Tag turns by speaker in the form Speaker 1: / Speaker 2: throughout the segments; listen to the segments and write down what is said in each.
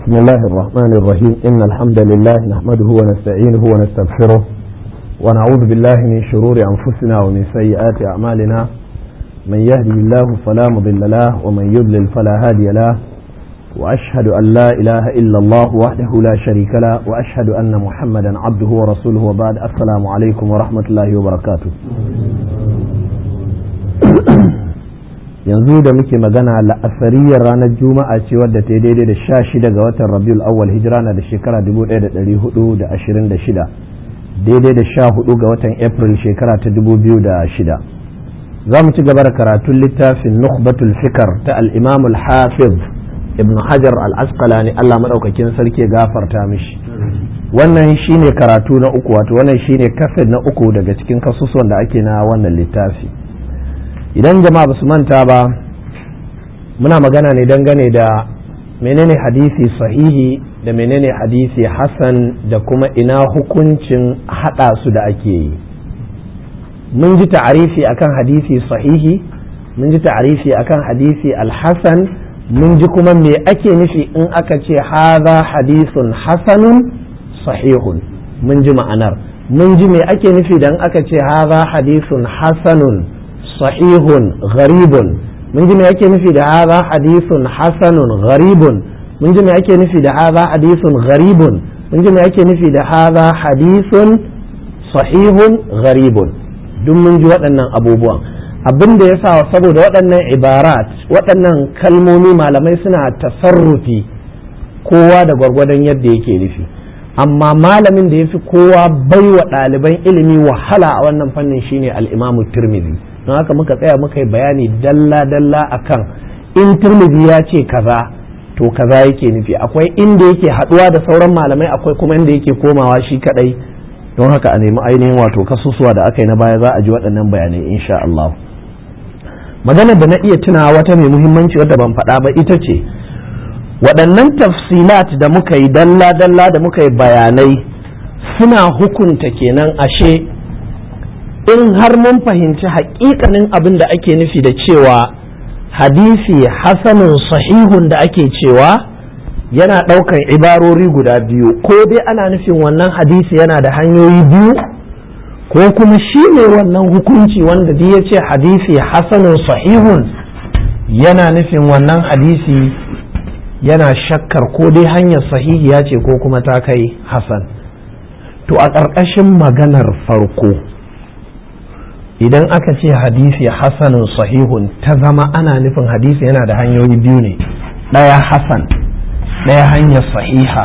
Speaker 1: بسم الله الرحمن الرحيم إن الحمد لله نحمده ونستعينه ونستغفره ونعوذ بالله من شرور أنفسنا ومن سيئات أعمالنا من يهدي الله فلا مضل له ومن يضلل فلا هادي له وأشهد أن لا إله إلا الله وحده لا شريك له وأشهد أن محمدا عبده ورسوله وبعد السلام عليكم ورحمة الله وبركاته yanzu da muke magana la'asariyar ranar juma'a ce wadda ta daidai da sha shida ga watan rabiul awwal hijira na da shekara 1426 daidai da sha hudu ga watan april shekara ta 2006 za mu ci gaba da karatun littafin nukhbatul fikar ta al-imam al-hafiz ibn hajar al-asqalani allah maɗaukakin sarki gafarta mishi wannan shine karatu na uku wato wannan shine kased na uku daga cikin kasusuwan da ake na wannan littafi idan jama'a ba su manta ba muna magana ne dangane da menene hadisi sahihi da menene hadisi hasan da kuma ina hukuncin hada su da ake yi mun ji ta'arifi akan hadisi sahihi mun ji ta'arifi akan hadisi alhasan mun ji kuma me ake nufi in aka ce haza hadisun hasanun sahihun mun ji ma'anar mun ji me ake nufi dan aka ce haza hadisun hasanun sahihun gharibun mun ji me ake nufi da haza hadisun hasanun gharibun mun ji me ake nufi da haza hadisun gharibun mun ji me ake nufi da haza hadisun sahihun gharibun duk mun ji waɗannan abubuwan abin da ya sa saboda waɗannan ibarat waɗannan kalmomi malamai suna tasarrufi kowa da gwargwadon yadda yake nufi amma malamin da ya fi kowa baiwa ɗaliban ilimi wahala a wannan fannin shine al-imamu tirmidhi don haka muka tsaya muka yi bayani dalla-dalla akan in turmidi ya ce kaza to kaza yake nufi akwai inda yake haduwa da sauran malamai akwai kuma inda yake komawa shi kadai don haka a nemi ainihin wato kasusuwa da aka yi na baya za a ji waɗannan bayanai insha Allah maganar da na iya tunawa wata mai muhimmanci wadda ban faɗa ba ita ce waɗannan tafsilat da muka yi dalla-dalla da muka yi bayanai suna hukunta kenan ashe in har mun fahimci haƙiƙanin abin da ake nufi da cewa hadisi hasanun sahihun da ake cewa yana ɗaukan ibarori guda biyu ko dai ana nufin wannan hadisi yana da hanyoyi biyu ko kuma shi ne wannan hukunci wanda duk ya ce hadisi hasanun sahihun yana nufin wannan hadisi yana shakkar ko dai hanyar sahihiya ce ko kuma ta kai hasan to a ƙarƙashin maganar farko idan aka ce hadisi hasanun sahihun ta zama ana nufin hadisi yana da hanyoyi biyu ne ɗaya hasan ɗaya hanyar sahiha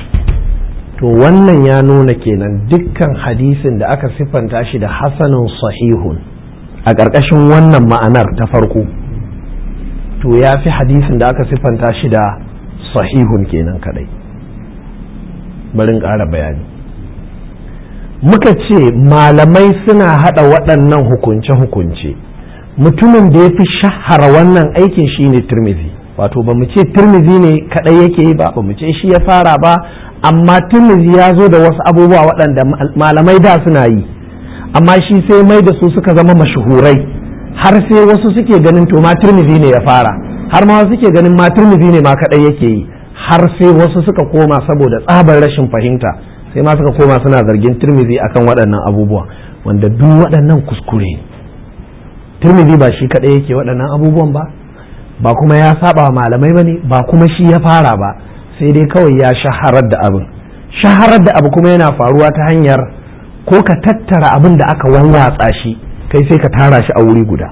Speaker 1: to wannan ya nuna kenan dukkan hadisin da aka siffanta shi da hasanun sahihun a ƙarƙashin wannan ma'anar ta farko to ya fi hadisin da aka siffanta shi da sahihun kenan kadai barin ƙara bayani muka ce malamai suna haɗa waɗannan hukunce-hukunce mutumin da ya fi shahara wannan aikin shi ne turmizi wato ba mu ce turmizi ne kaɗai yake yi ba ba mu ce shi ya fara ba amma turmizi ya zo da wasu abubuwa waɗanda malamai da suna yi amma shi sai mai da su suka zama mashahurai har sai wasu suke ganin to ma turmizi ne ya fara har ma wasu suke ganin ma turmizi ne ma kaɗai yake yi har sai wasu suka koma saboda tsabar rashin fahimta sai ma suka koma suna zargin turmizi akan waɗannan abubuwa wanda duk waɗannan kuskure turmizi ba shi kaɗai yake waɗannan abubuwan ba ba kuma ya saba malamai ba ne ba kuma shi ya fara ba sai dai kawai ya shaharar da abin shaharar da abu kuma yana faruwa ta hanyar ko ka tattara abin da aka wawwatsa shi kai sai ka tara shi a wuri guda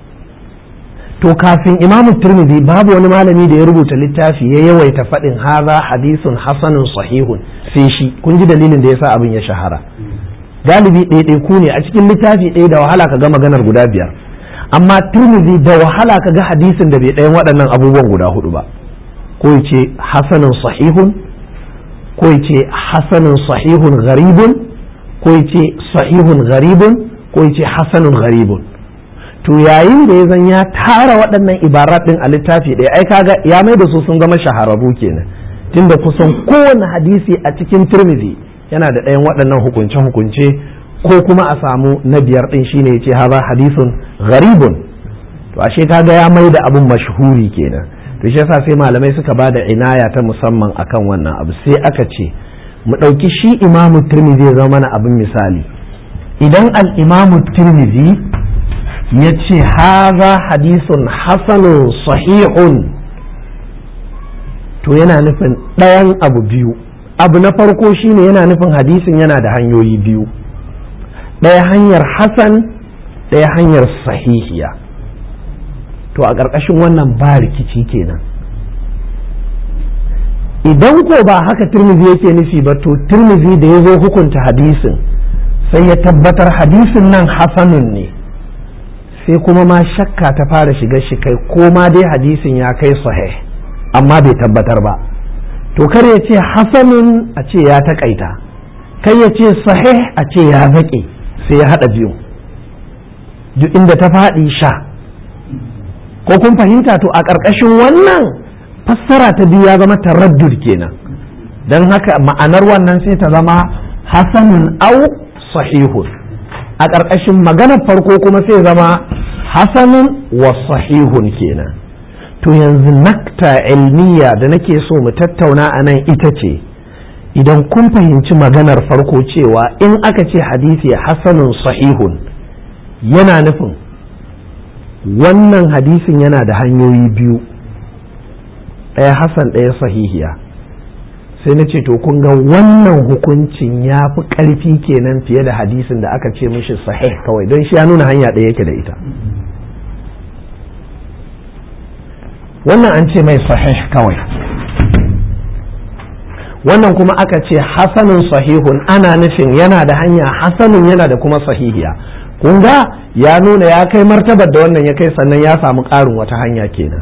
Speaker 1: to kafin imamu turmizi babu wani malami da ya rubuta littafi ya yawaita faɗin haza hadisun hasanun sahihun sai shi kun ji dalilin da yasa abin ya shahara galibi ɗaiɗaiku ne a cikin littafi ɗaya da wahala ka ga maganar guda biyar amma turmizi da wahala ka ga hadisin da bai ɗayan waɗannan abubuwan guda hudu ba ko ya ce hasanun sahihun ko ya ce hasanun sahihun gharibun ko ya ce sahihun gharibun ko ya ce hasanun gharibun to yayin da ya zan ya tara waɗannan ibarat ɗin a littafi ɗaya ai kaga ya mai da su sun zama shahararru kenan tunda kusan kowane hadisi a cikin turmizi yana da ɗayan waɗannan hukunce-hukunce ko kuma a samu na biyar ɗin shine ya ce haza hadisun gharibun to ashe kaga ya mai da abin mashhuri kenan to shi yasa sai malamai suka ba da inaya ta musamman akan wannan abu sai aka ce mu ɗauki shi imamu tirmidhi ya zama mana abin misali idan al-imamu tirmidhi ya ce haza hadisun hasanun sahihun to yana nufin ɗayan abu biyu abu na farko shine yana nufin hadisin yana da hanyoyi biyu ɗaya hanyar hasan ɗaya hanyar sahihiya to a ƙarƙashin wannan ba rikici kenan idan ko ba haka turmizi yake nufi ba to turmizi da ya zo hukunta hadisin sai ya tabbatar hadisin nan hasanun ne sai kuma ma shakka ta fara shiga shi kai ko ma dai hadisin ya kai sahih amma bai tabbatar ba to kar ya ce hasanun a ce ya taƙaita kai ya ce sahih a ce ya zaƙe sai ya haɗa biyu duk inda ta faɗi sha ko kun fahimta to a ƙarƙashin wannan fassara ta biyu ya zama taraddud kenan don haka ma'anar wannan sai ta zama hasanun au sahihun a ƙarƙashin maganar farko kuma sai zama hasanun wa sahihun kenan to yanzu nakta ilmiya da nake so mu tattauna a nan ita ce idan kun fahimci maganar farko cewa in aka ce hadisi hasanun sahihun yana nufin wannan hadisin yana da hanyoyi biyu ɗaya hasan ɗaya sahihiya sai na ce to kun ga wannan hukuncin ya fi ƙarfi kenan fiye da hadisin da aka ce mishi sahih kawai don shi ya nuna hanya ɗaya yake da ita wannan an ce mai sahih kawai wannan kuma aka ce hasanun sahihun ana nufin yana da hanya hasanun yana da kuma sahihiya kun ga ya nuna ya kai martabar da wannan ya kai sannan ya samu ƙarin wata hanya kenan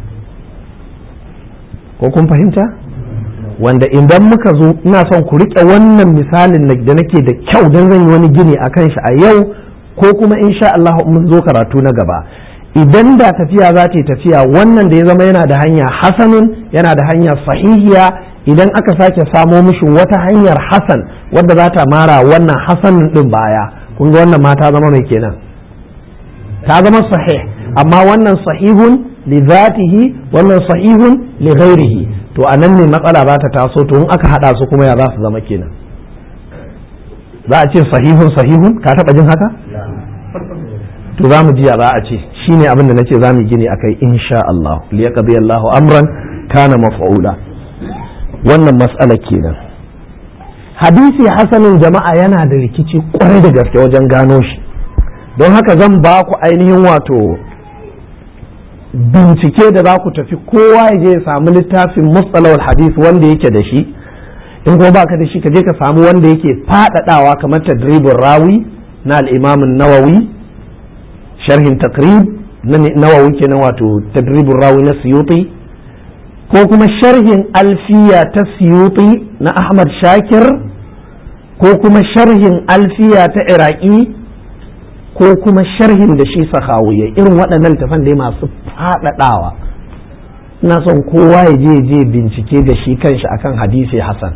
Speaker 1: ko kun fahimta wanda idan muka zo ina son ku riƙe wannan misalin da nake da kyau don zan yi wani gini a kan shi a yau ko kuma insha Allah mun zo karatu na gaba idan da tafiya za ta yi tafiya wannan da ya zama yana da hanya hasanun yana da hanya sahihiya idan aka sake samo mishi wata hanyar hasan wadda za ta mara wannan hasanun din baya kun ga wannan ma ta zama mai kenan ta zama sahih amma wannan sahihun li zatihi wannan sahihun li ghairihi to a nan ne matsala ba ta taso to in aka hada su kuma ya za su zama kenan za a ce sahihun sahihun ka taba jin haka to za mu ji ya za a ce shine abin da nace za mu gini akai insha Allah li yaqdi Allahu amran kana maf'ula wannan mas'ala kenan hadisi hasanin jama'a yana da rikici kwarai da gaske wajen gano shi don haka zan ba ku ainihin wato bincike da za ku tafi kowa ya je ya samu littafin mustalawal hadith wanda yake da shi in kuma baka da shi ka je ka samu wanda yake faɗaɗawa kamar tadribin rawi na al'imamin nawawi sharhin takrib na nawawi kenan wato tadribin rawi na siyuti ko kuma sharhin alfiya ta siyuti na ahmad shakir ko kuma sharhin alfiya ta iraki ko kuma sharhin da shi sahawiyya irin waɗannan tafan dai masu faɗaɗawa ina son kowa ya je je bincike da shi kanshi akan hadisi hasan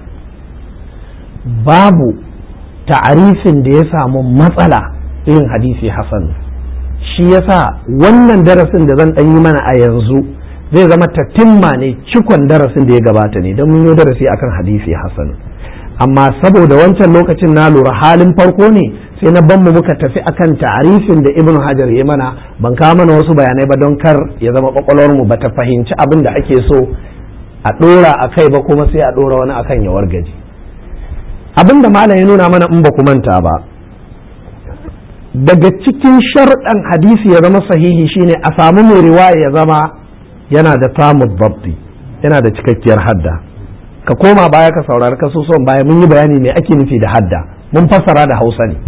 Speaker 1: babu ta'arifin da ya samu matsala irin hadisi hasan shi yasa wannan darasin da zan ɗan yi mana a yanzu zai zama tatimma ne cikon darasin da ya gabata ne don mun yi darasi akan hadisi hasan amma saboda wancan lokacin na lura halin farko ne sai na banmu muka tafi akan ta'arifin da ibnu hajar ya mana ban kawo mana wasu bayanai ba don kar ya zama kwakwalwar mu bata fahimci abin da ake so a dora a kai ba kuma sai a dora wani akan ya wargaji abin da malam ya nuna mana in ba ku manta ba daga cikin sharɗan hadisi ya zama sahihi shine a samu mai riwaya ya zama yana da samun babbi yana da cikakkiyar hadda ka koma baya ka saurari kasusuwan baya mun yi bayani me ake nufi da hadda mun fassara da hausa ne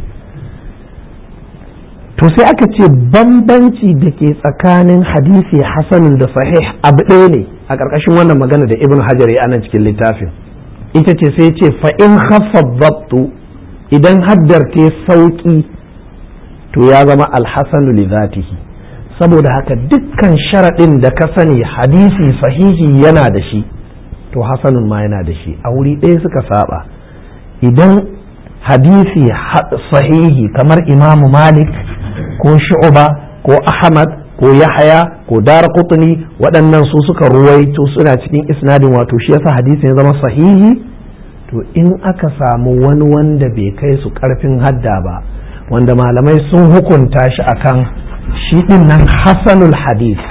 Speaker 1: to sai aka ce bambanci da ke tsakanin hadisi hasanin da sahih abu ɗaya ne a ƙarƙashin wannan magana da ibn hajar ya anan cikin littafin ita ce sai ce fa in haffa zabtu idan haddar ta sauƙi to ya zama alhassanu li zatihi saboda haka dukkan sharaɗin da ka sani hadisi sahihi yana da shi to hasanun ma yana da shi a wuri ɗaya suka saba idan hadisi sahihi kamar imamu malik ko shu'ba ko ahmad ko yahaya ko dara kutuni waɗannan su suka ruwaito suna cikin isnadin wato shi yasa hadisin ya zama sahihi to in aka samu wani wanda bai kai su ƙarfin hadda ba wanda malamai sun hukunta shi akan shi ɗin nan hasanul hadis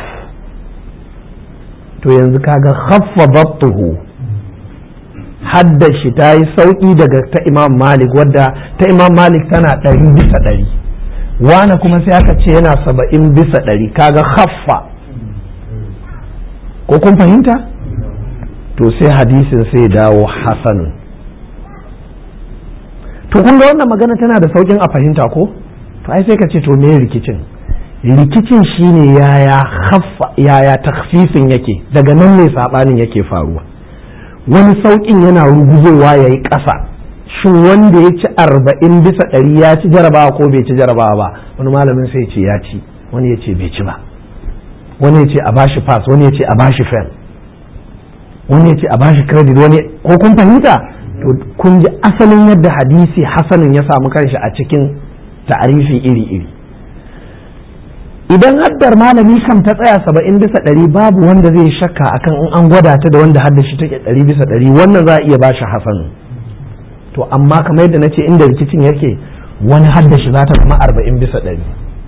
Speaker 1: to yanzu kaga khaffa dabtuhu hadda shi ta yi sauƙi daga ta imam malik wadda ta imam malik tana ɗari bisa ɗari wane kuma sai aka ce yana saba'in bisa ɗari kaga khaffa ko kun fahimta to sai hadisin sai dawo hasanun to kun ga wannan magana tana da sauƙin a fahimta ko to ai sai ka ce to me rikicin rikicin shine yaya khaffa yaya takhfifin yake daga nan ne sabanin yake faruwa wani sauƙin yana ruguzowa yayi ƙasa shin wanda ya ci arba'in bisa ɗari ya ci jarabawa ko bai ci jarabawa ba wani malamin sai ce ya ci wani ya ce bai ci ba wani ya ce a bashi pass wani ya ce a bashi fail wani ya ce a bashi credit wani ko kun fahimta to kun ji asalin yadda hadisi hasanin ya samu kanshi a cikin ta'arifi iri-iri idan haddar malami kam ta tsaya saba'in bisa ɗari babu wanda zai shakka akan in an gwada ta da wanda haddar shi take ɗari bisa ɗari wannan za a iya bashi hasanin to amma kamar yadda na ce inda rikicin yake wani haddashi za ta zama arba'in bisa ɗari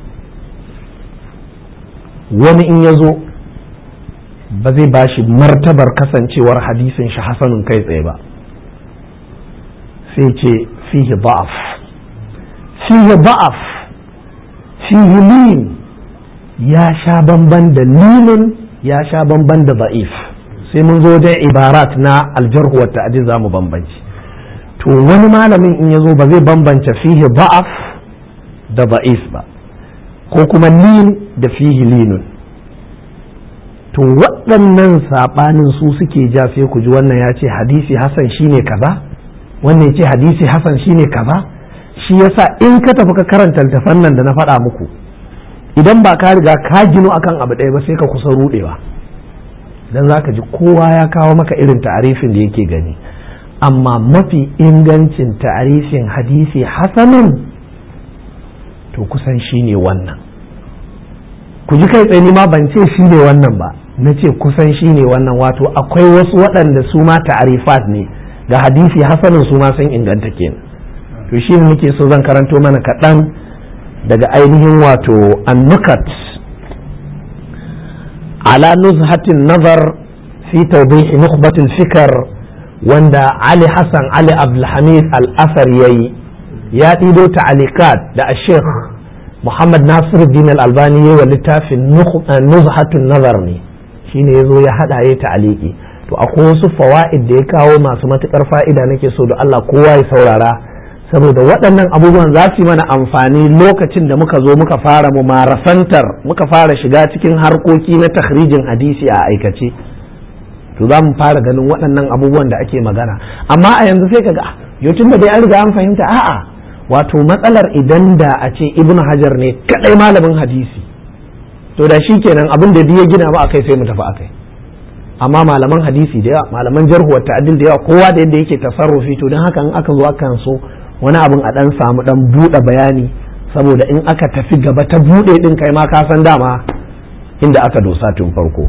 Speaker 1: wani in ya zo ba zai ba shi martabar kasancewar hadisin shi hasanun kai tsaye ba sai ce fihi ba'af fihi ba'af fihi lin ya sha bamban da linin ya sha bamban da ba'if sai mun zo da ibarat na aljarhu wa ta'dil za mu bambanci to wani malamin in ya zo ba zai bambance fihi ba'af da ba'if ba ko kuma lin da fihi linun to waɗannan saɓanin su suke ja sai ku ji wannan ya ce hadisi hasan shine kaza wannan ya ce hadisi hasan shine kaza shi yasa in ka tafi ka karanta littafan nan da na faɗa muku idan ba ka riga ka gino akan abu ɗaya ba sai ka kusa ruɗewa dan za ka ji kowa ya kawo maka irin ta'arifin da yake gani amma mafi ingancin ta'arifin hadisi hasanun to kusan shi ne wannan ku ji kai tsaye ma ban ce shi ne wannan ba na ce kusan shi ne wannan wato akwai wasu waɗanda su ma ta'arifat ne ga hadisi hasanun su ma sun inganta kenan to shi ne muke so zan karanto mana kaɗan daga ainihin wato annukat ala nuzhatin nazar fi tawdihi nukhbatil fikar wanda Ali Hassan Ali Abdulhamid Al-Asar ya yi ya ɗido ta'alikat da a Sheikh Muhammad Nasiruddin Al-Albani ya wa littafin Nuzhatun Nazar ne shine ya zo ya haɗa ya ta'aliki to akwai wasu fawa'id da ya kawo masu matuƙar fa'ida nake so da Allah kowa ya saurara saboda waɗannan abubuwan za su yi mana amfani lokacin da muka zo muka fara mu marasantar muka fara shiga cikin harkoki na takhrijin hadisi a aikace to za mu fara ganin waɗannan abubuwan da ake magana amma a yanzu sai kaga yau tun da dai an riga an fahimta a'a wato matsalar idan da a ce ibn hajar ne kadai malamin hadisi to da shi kenan abin da ya gina ba akai sai mu tafi akai amma malaman hadisi da yawa malaman jarhu wa ta'dil da yawa kowa da yadda yake tasarrufi to don haka in aka zo akan so wani abin a dan samu dan buɗe bayani saboda in aka tafi gaba ta buɗe din kai ma ka san dama inda aka dosa tun farko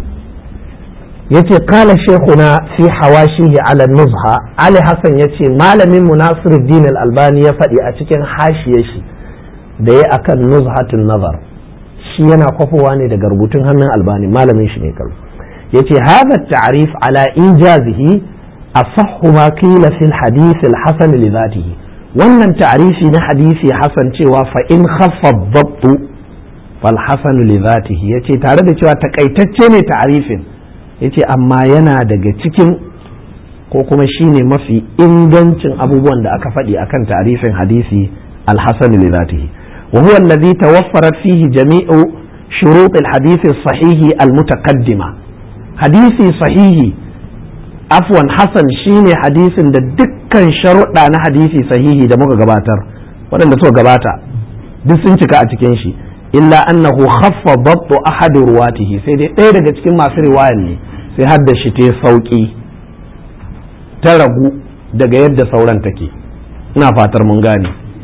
Speaker 1: yace kala shekuna fi hawashihi ala nuzha ali hassan yace malamin mu nasiruddin al-albani ya faɗi a cikin hashiyar shi da ya akan nuzhatun nazar shi yana kwafowa ne daga rubutun hannun albani malamin shi ne kallo yace hadha ta'rif ala injazihi asahhu ma qila fi al-hadith al-hasan li dhatihi wannan ta'rifi na hadisi hasan cewa fa in khaffa ad fal hasan li dhatihi yace tare da cewa takaitacce ne ta'rifin yace amma yana daga cikin ko kuma shine mafi ingancin abubuwan da aka faɗi akan tarifin hadisi alhassan li zatihi wa huwa alladhi tawaffarat fihi jami'u shurut alhadith sahihi almutaqaddima hadisi sahihi afwan hasan shine hadisin da dukkan sharuɗa na hadisi sahihi da muka gabatar waɗanda suka gabata duk sun cika a cikin shi illa annahu khaffa dabtu ahad ruwatihi sai dai ɗaya daga cikin masu riwayar ne sai har da shi ta sauƙi ta ragu daga yadda sauran take ina fatar mun gane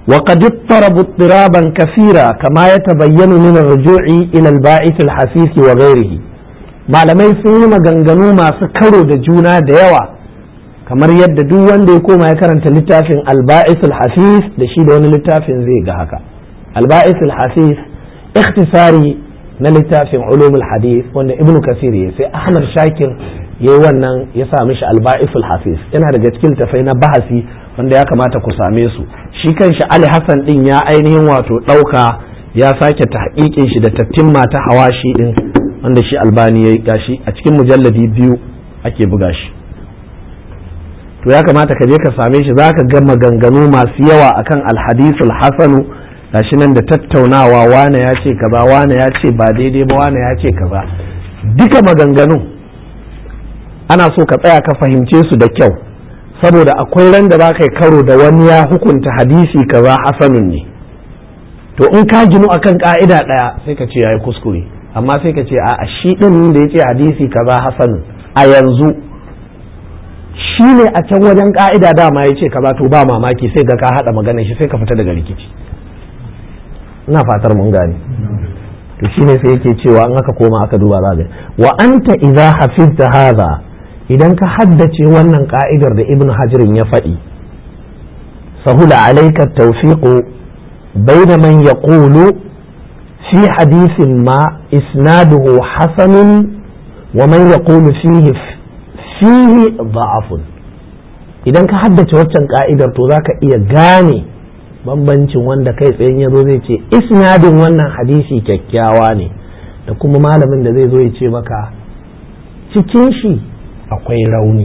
Speaker 1: وقد اضطربوا اضطرابا كثيرا كما يتبين من الرجوع إلى الباعث الحثيث وغيره malamai sun yi maganganu masu karo da juna da yawa kamar yadda duk wanda ya koma ya karanta littafin alba'is al-hafiz da shi da wani littafin zai ga haka alba'is al-hafiz ikhtisari na littafin ulumul hadith wanda ibnu kasir ya sai ahmad shakir yayi wannan ya sa mishi alba'is al-hafiz yana daga cikin tafai na bahasi wanda ya kamata ku same su shi kanshi ali hassan din ya ainihin wato ɗauka ya sake tahqiqin shi da tattimma ta hawashi din wanda shi albani ya gashi a cikin mujalladi biyu ake buga shi to ya kamata ka je ka same shi za ka ga maganganu masu yawa akan alhadisul hasanu gashi nan da tattaunawa wane ya ce kaza wane ya ce ba daidai ba wane ya ce kaza duka maganganu ana so ka tsaya ka fahimce su da kyau saboda akwai ran da za ka yi karo da wani ya hukunta hadisi kaza hasanun ne to in ka ginu akan ka'ida ɗaya sai ka ce ya yi kuskure amma sai ka ce a shi ɗin da ya ce hadisi kaza hasanun a yanzu shi ne a can wajen ka'ida dama ya ce kaza to ba mamaki sai ga ka haɗa maganar shi sai ka fita daga rikici ina fatar mun gane to shi ne sai yake cewa in aka koma aka duba za wa anta idza hafizta hadha idan ka haddace wannan ka'idar da ibn hajirin ya faɗi sahula alaika tawfiqu bayna man yaqulu fi hadithin ma isnaduhu hasanun wa man yaqulu fihi fihi da'afun idan ka haddace waccan ka'idar to zaka iya gane bambancin wanda kai tsayen ya zo zai ce isnadin wannan hadisi kyakkyawa ne da kuma malamin da zai zo ya ce maka cikin shi akwai rauni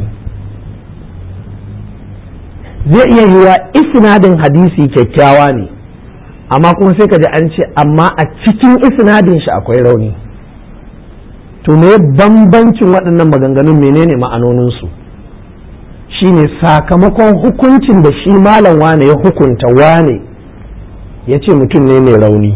Speaker 1: zai iya yiwa isnadin hadisi kyakkyawa ne amma kuma sai ka ji an ce amma a cikin isnadin shi akwai rauni to me bambancin waɗannan maganganun menene ma'anoninsu shine sakamakon hukuncin da shi malam wane ya hukunta wane ya ce mutum ne mai rauni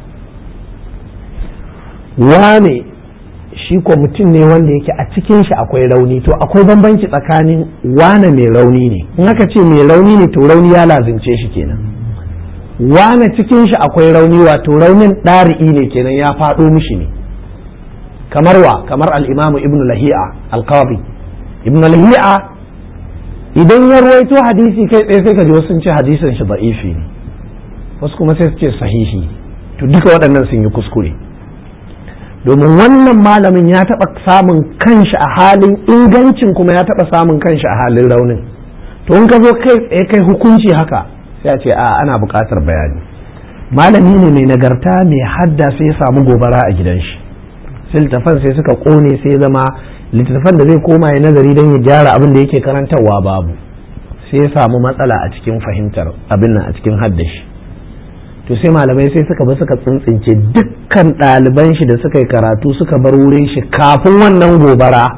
Speaker 1: wane shi ko mutum ne wanda yake a cikin shi akwai rauni to akwai bambanci tsakanin wane mai rauni ne in aka ce mai rauni ne to rauni ya lazimce shi kenan wane cikin shi akwai rauni wato raunin ɗari'i ne kenan ya faɗo mishi ne kamar wa kamar al'imamu ibn lahi'a alqabi ibn lahi'a idan ya ruwaito hadisi kai tsaye sai ka ji wasu sun ce hadisin shi da'ifi ne wasu kuma sai su ce sahihi to duka waɗannan sun yi kuskure domin wannan malamin ya taɓa samun kanshi a halin ingancin kuma ya taɓa samun kanshi a halin raunin to in ka zo kai tsaye kai hukunci haka sai a ce a ana buƙatar bayani malami ne mai nagarta mai hadda sai ya samu gobara a gidan shi sai littafan sai suka ƙone sai zama littattafan da zai koma ya nazari don ya gyara abin da yake karantarwa babu sai ya samu matsala a cikin fahimtar abin nan a cikin haddashi to sai malamai sai suka bi suka tsintsince dukkan ɗaliban shi da suka yi karatu suka bar wurin shi kafin wannan gobara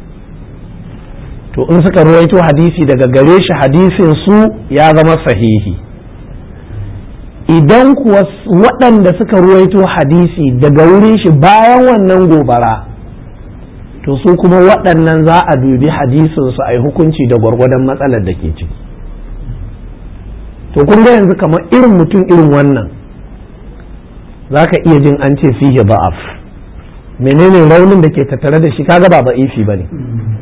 Speaker 1: to in suka ruwaito hadisi daga gare shi hadisin su ya zama sahihi idan kuwa waɗanda suka ruwaito hadisi daga wurin shi bayan wannan gobara to su kuma waɗannan za a dubi hadisinsu a yi hukunci da gwargwadon matsalar da ke ciki to kun ga yanzu kamar irin mutum irin wannan za ka iya jin an ce fiye ba'af menene raunin da ke tattare da shi kaga ba ba'ifi ba ne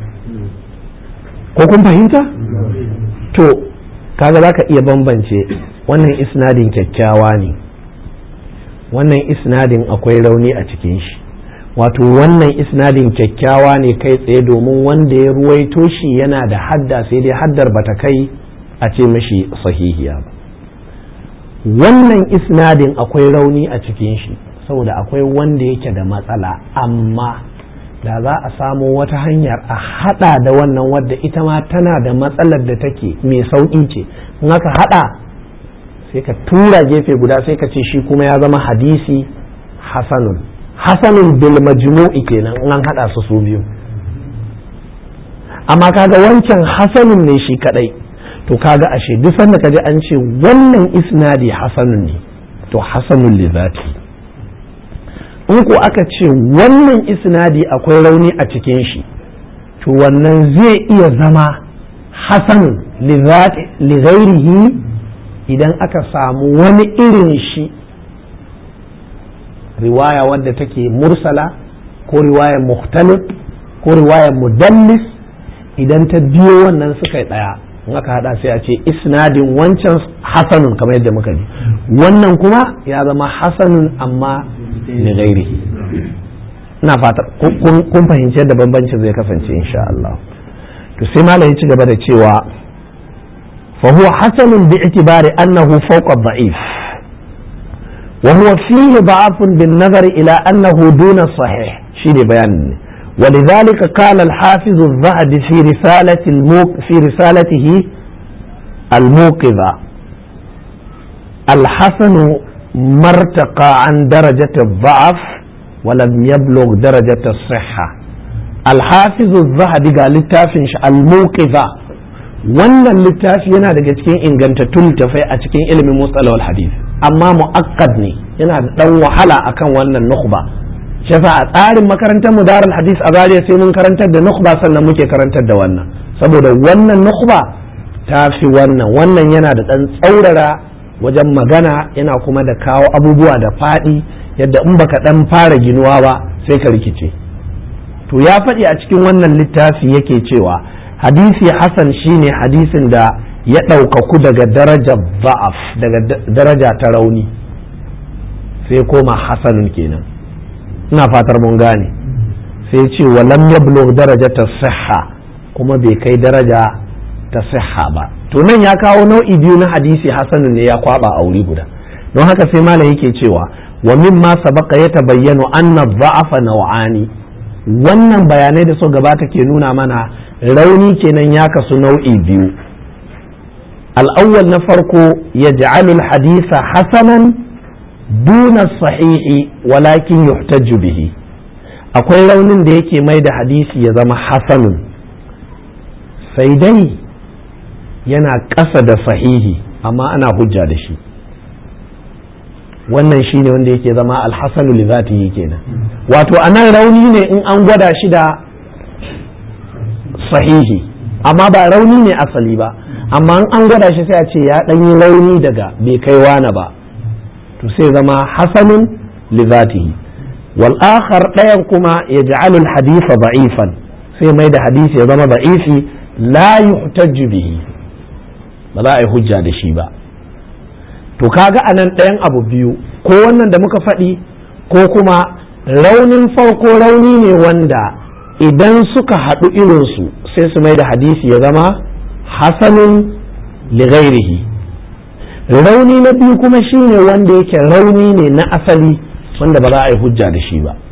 Speaker 1: ko kun fahimta to kaga za ka iya bambance wannan isnadin kyakkyawa ne wannan isnadin akwai rauni a cikin shi wato wannan isnadin kyakkyawa ne kai tsaye domin wanda ya ruwaito shi yana da hadda sai dai haddar bata kai a ce mashi sahihiya ba wannan isnadin akwai rauni a cikin shi saboda akwai wanda yake da matsala amma da za a samo wata hanyar a hada da wannan wadda ita ma tana da matsalar da take mai sauƙi ce in aka hada sai ka tura gefe guda sai ka ce shi kuma ya zama hadisi hasanun hasanun bil majmu'i kenan in an hada su su biyu amma kaga wancan hasanun ne shi kadai to kaga ashe duk sanda kaji an ce wannan isnadi hasanun ne to hasanun li zati in ko aka ce wannan isnadi akwai rauni a cikin shi to wannan zai iya zama hasanun li ghairihi idan aka samu wani irin shi riwaya wadda take mursala ko riwayar muhtalif ko riwayar mudallis idan ta biyo wannan suka yi ɗaya in aka hada sai a ce isnadin wancan hasanun kamar yadda muka ji wannan kuma ya zama hasanun amma da gairi ina fata kun fahimci yadda bambancin zai kasance insha Allah to sai malam ya ci gaba da cewa fa huwa hasanun bi itibari annahu fawqa dha'if wa huwa fihi da'afun bin nazari ila annahu duna sahih shine bayanin ولذلك قال الحافظ الذهبي في رسالة الموق في رسالته الموقظة الحسن مرتقى عن درجة الضعف ولم يبلغ درجة الصحة الحافظ الذهبي قال للتافنش الموقظة wannan littafi yana daga cikin ingantattun littafai a cikin ilimin mutsalawar hadith amma mu'akkad ne yana da dan wahala akan wannan nukhba shafa a tsarin makarantar mu darul hadis a zariya sai mun karantar da nukhba sannan muke karantar da wannan saboda wannan nukhba ta fi wannan wannan yana da ɗan tsaurara wajen magana yana kuma da kawo abubuwa da faɗi yadda in baka ɗan fara ginuwa ba sai ka rikice to ya faɗi a cikin wannan littafi yake cewa hadisi hasan shine hadisin da ya ɗaukaku daga darajar ba'af daga daraja ta rauni sai koma hasanun kenan ina fatar mun gane sai ce walam yablugh darajata sihha kuma bai kai daraja ta sihha ba to nan ya kawo nau'i biyu na hadisi hasanun ne ya kwaba a wuri guda don haka sai malam yake cewa wa mimma sabaqa ya tabayyanu anna dha'afa naw'ani wannan bayanai da so gabata ke nuna mana rauni kenan ya kasu nau'i biyu al-awwal na farko yaj'alu al-hadisa hasanan duna sahihi walakin yuhtaju bihi akwai raunin da yake mai da hadisi ya zama hasanun sai dai yana ƙasa da sahihi amma ana hujja da shi wannan shi ne wanda yake zama alhassanu li zatihi kenan wato a nan rauni ne in an gwada shi da sahihi amma ba rauni ne asali ba amma in an gwada shi sai a ce ya ɗanyi rauni daga bai kai wane ba to sai zama hasanun li zatihi wal akhar ɗayan kuma ya ja'alul hadisa da'ifan sai mai da hadisi ya zama da'ifi la yuhtajju bihi ba za a yi hujja da shi ba to kaga a nan ɗayan abu biyu ko wannan da muka faɗi ko kuma raunin farko rauni ne wanda idan suka haɗu irinsu sai su mai da hadisi ya zama hasanun lighairihi rauni na biyu kuma shine wanda yake rauni ne na asali wanda ba za a yi hujja da shi ba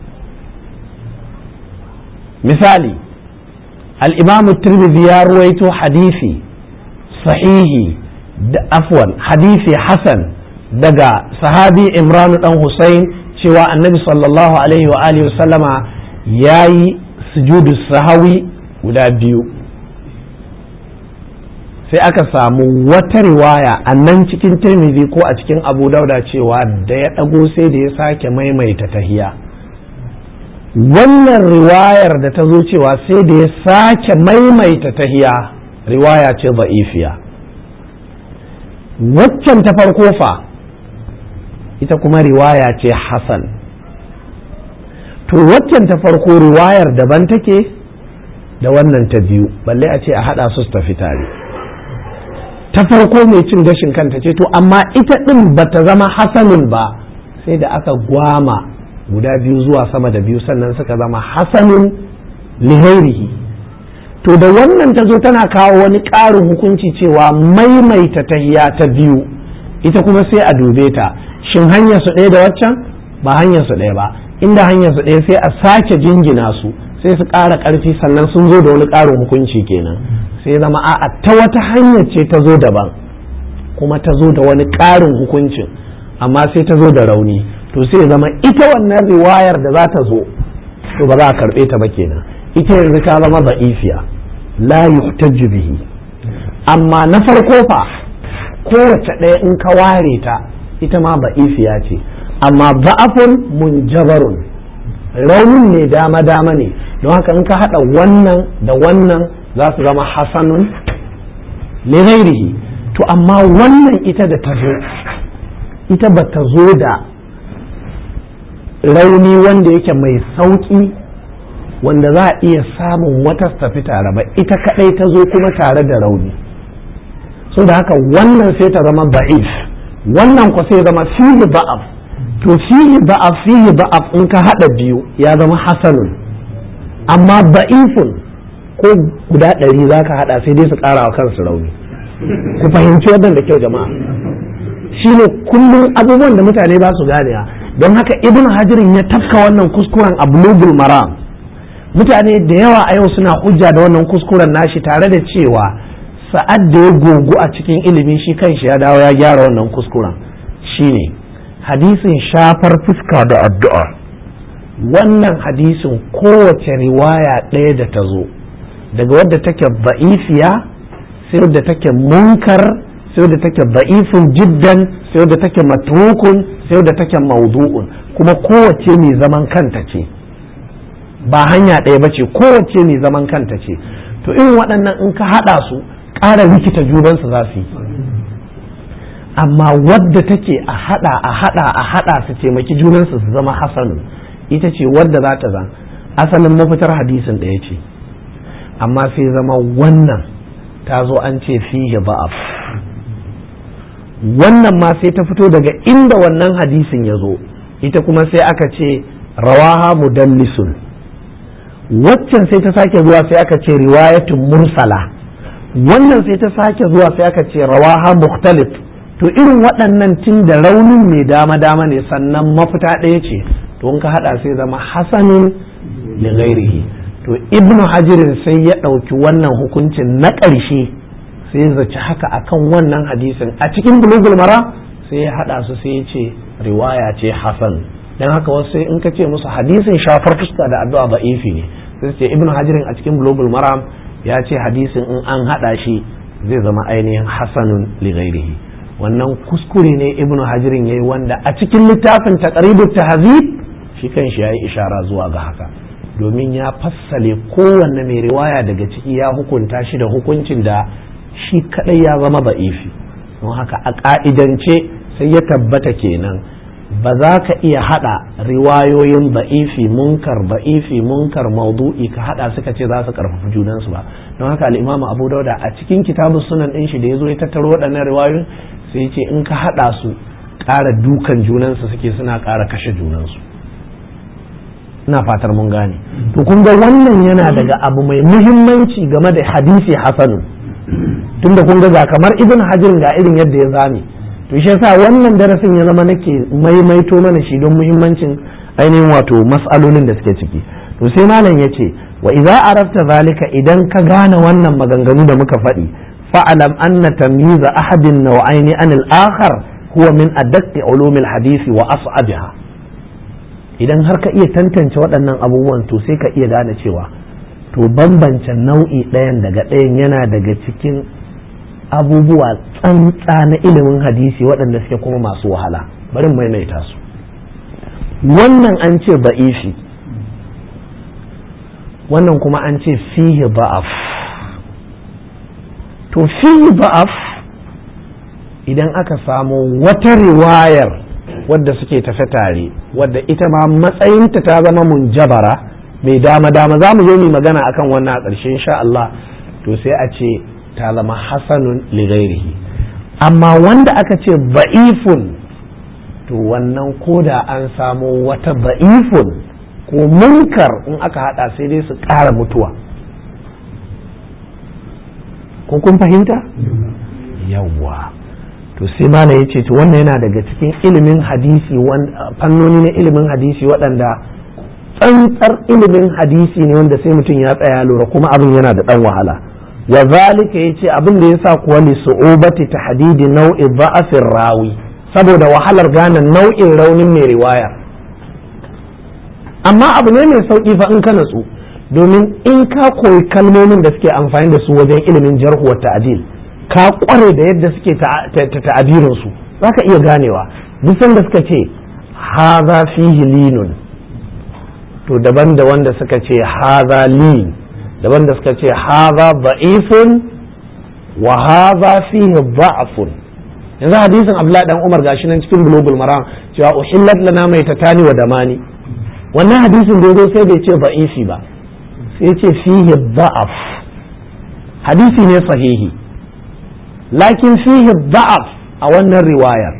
Speaker 1: misali al-imamu tirmidhi ya ruwaito hadisi sahihi da afwan hadisi hasan daga sahabi imranu dan Hussein cewa annabi sallallahu alaihi wa alihi sallama ya yi sujudu sahawi guda biyu sai aka samu wata riwaya a nan cikin tirmidhi ko a cikin abu dauda cewa da ya ɗago sai da ya sake maimaita tahiya wannan riwayar da ta zo cewa sai da ya sake maimaita tahiya riwaya ce za'ifiya waccan ta farko fa ita kuma riwaya ce hasan to waccan ta farko riwayar daban take da wannan ta biyu balle a ce a haɗa su tafi tare ta farko mai cin gashin kanta ce to amma ita ɗin ba ta zama hasanun ba sai da aka gwama guda biyu zuwa sama da biyu sannan suka zama hasanun lihairihi to da wannan ta zo tana kawo wani ƙarin hukunci cewa maimaita tahiya ta biyu ita kuma sai a dube ta shin hanyar su ɗaya da waccan ba hanyar su ɗaya ba inda hanyar su ɗaya sai a sake jingina su sai su ƙara ƙarfi sannan sun zo da wani ƙarin hukunci kenan sai zama a'a ta wata hanyar ce ta zo daban kuma ta zo da wani ƙarin hukuncin amma sai ta zo da rauni to sai zama ita wannan riwayar da za ta zo to ba za a karɓe ta ba kenan ita yanzu ta zama da'ifiya la yuhtaju bihi amma na farko fa kowace ɗaya in ka ware ta ita ma da'ifiya ce amma ba'afun munjabarun raunin ne dama dama ne don haka in ka haɗa wannan da wannan za su zama hasanun lighairihi
Speaker 2: to amma wannan ita da ta zo ita ba ta zo da rauni wanda yake mai sauƙi wanda za a iya samun wata tafi tare ba ita kaɗai ta zo kuma tare da rauni so da haka wannan sai ta zama ba'if wannan kwa sai zama fihi ba'af to fihi ba'af fihi ba'af in ka haɗa biyu ya zama hasanun amma ba'ifun ko guda ɗari za ka haɗa sai dai su ƙara wa kansu rauni ku fahimci wannan da kyau jama'a shine kullum abubuwan da mutane ba su ganewa don haka ibn hajirin ya tafka wannan kuskuren a bulugul maram mutane da yawa a yau suna hujja da wannan kuskuren nashi tare da cewa sa'ad da ya gogu a cikin ilimi shi kanshi ya dawo ya gyara wannan kuskuren shine hadisin shafar fuska da addu'a wannan hadisin kowace riwaya ɗaya da ta zo daga wadda take ba'ifiya sai wadda take munkar sai wadda take ba'ifin jiddan sai wadda take matrukun sai wadda take maudu'un kuma kowace mai zaman kanta ce ba hanya ɗaya ba ce kowace mai zaman kanta ce to irin waɗannan in ka haɗa su ƙara rikita junansu za su yi amma wadda take a haɗa a haɗa a haɗa su taimaki junansu su zama hasanu ita ce wadda za ta zan asalin mafitar hadisin ɗaya ce amma sai zama wannan ta zo an ce fihi ba'af wannan ma sai ta fito daga inda wannan hadisin ya zo ita kuma sai aka ce rawaha mudallisun waccan sai ta sake zuwa sai aka ce riwayatun mursala wannan sai ta sake zuwa sai aka ce rawaha mukhtalif to irin waɗannan tun da raunin mai dama dama ne sannan mafita ɗaya ce to in ka haɗa sai zama hasanun li ghairihi to ibnu hajirin sai ya ɗauki wannan hukuncin na ƙarshe sai zaci haka akan wannan hadisin a cikin bulugul mara sai ya hada su sai ya ce riwaya ce hasan dan haka wasu in ka ce musu hadisin shafar fuska da addu'a ba ifi ne sai su ce ibnu hajirin a cikin bulugul maram ya ce hadisin in an hada shi zai zama ainihin hasanun li ghairihi wannan kuskure ne ibnu hajirin yayi wanda a cikin littafin taqribut tahzib shi kan shi yayi ishara zuwa ga haka domin ya fassale kowanne mai riwaya daga ciki ya hukunta shi da hukuncin da shi kadai ya zama ba'ifi don haka a ka'idance sai ya tabbata kenan ba za ka iya hada riwayoyin ba'ifi munkar ba'ifi munkar maudu'i ka hada suka ce za su karfafi junansu ba don haka al'imamu abu dauda a cikin kitabun sunan din shi da ya zo ya tattaro waɗannan riwayoyin sai ce in ka hada su ƙara dukan junansu suke suna ƙara kashe junansu ina fatar mun gane to kun ga wannan yana daga abu mai muhimmanci game da hadisi hasanun tunda kun ga kamar ibn hajar ga irin yadda ya zame to shi yasa wannan darasin ya zama nake maimaito mana shi don muhimmancin ainihin wato mas'alolin da suke ciki to sai malam ya ce wa idza arafta zalika idan ka gane wannan maganganu da muka faɗi fa'alam anna tamyiza ahadin naw'aini anil akhar huwa min adaqqi ulumil hadisi wa as'abiha idan har ka iya tantance waɗannan abubuwan to sai ka iya gane cewa to bambance nau'i ɗayan daga ɗayan yana daga cikin abubuwa tsantsa na ilimin hadisi waɗanda suke kuma masu wahala bari maimaita su wannan an ce ba'ifi wannan kuma an ce fihi ba'af to fihi ba'af idan aka samu wata riwayar wadda suke tafe tare wadda ita ma matsayinta ta zama munjabara mai dama dama za mu zo mu magana akan wannan a ƙarshe insha Allah to sai a ce ta zama hasanun lighairihi amma wanda aka ce ba'ifun to wannan koda an samo wata ba'ifun ko munkar in aka hada sai dai su ƙara mutuwa ko kun fahimta yawwa to sai mana ya ce to wannan yana daga cikin ilimin hadisi fannoni na ilimin hadisi waɗanda tsantsar ilimin hadisi ne wanda sai mutum ya tsaya lura kuma abin yana da ɗan wahala wa zalika yace abin da yasa kuwa li su'ubati tahdidi nau'i dha'afir rawi saboda wahalar gane nau'in raunin mai riwaya amma abu ne mai sauki fa in ka natsu domin in ka koyi kalmomin da suke amfani da su wajen ilimin jarhu wa ta'dil ka kware da yadda suke ta'abirin su zaka iya ganewa duk sanda suka ce haza fihi linun to daban da wanda suka ce haza lin daban da suka ce haza ba'ifun wa hadha fihi dha'fun yanzu hadisin Abdullahi dan Umar gashi nan cikin bulugul maram cewa uhillat lana maitatani wa damani wannan hadisin da yazo sai bai ce da'ifi ba sai ce fihi dha'af hadisi ne sahihi lakin fihi dha'af a wannan riwayar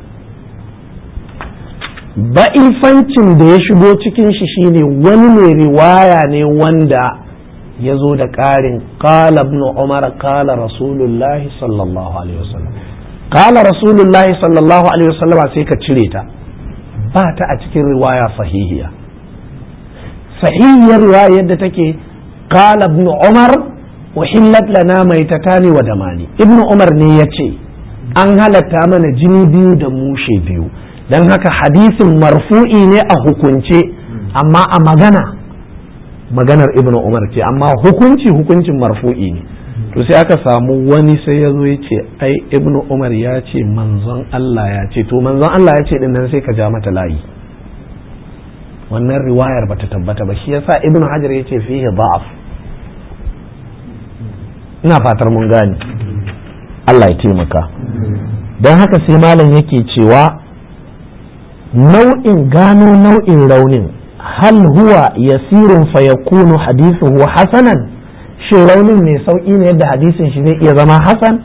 Speaker 2: ba'ifancin da ya shigo cikin shi shine wani mai riwaya ne wanda ya zo da ƙarin ƙala ibn umar ƙala rasulullahi sallallahu alaihi wasallam ƙala rasulullahi sallallahu alaihi wasallam sai ka cire ta ba ta a cikin riwaya sahihiya sahihiyar riwaya yadda take ƙala ibn umar uhillat lana maitatani wa damani ibn umar ne ya ce an halatta mana jini biyu da mushe biyu don haka hadisin marfu'i ne a hukunce amma a magana maganar ibnu umar ce amma hukunci hukuncin marfu'i ne to sai aka samu wani sai ya zo ya ce ai ibnu umar ya ce manzon Allah ya ce to manzon Allah ya ce din nan sai ka ja mata layi wannan riwayar bata tabbata ba shi yasa ibnu hajar ya ce fihi da'af ina fatar mun gane Allah ya taimaka don haka sai malam yake cewa nau'in gano nau'in raunin hal huwa yasirun fayakunu hadithuhu hasanan shin raunin mai sauƙi ne yadda hadisin shi zai iya zama hasan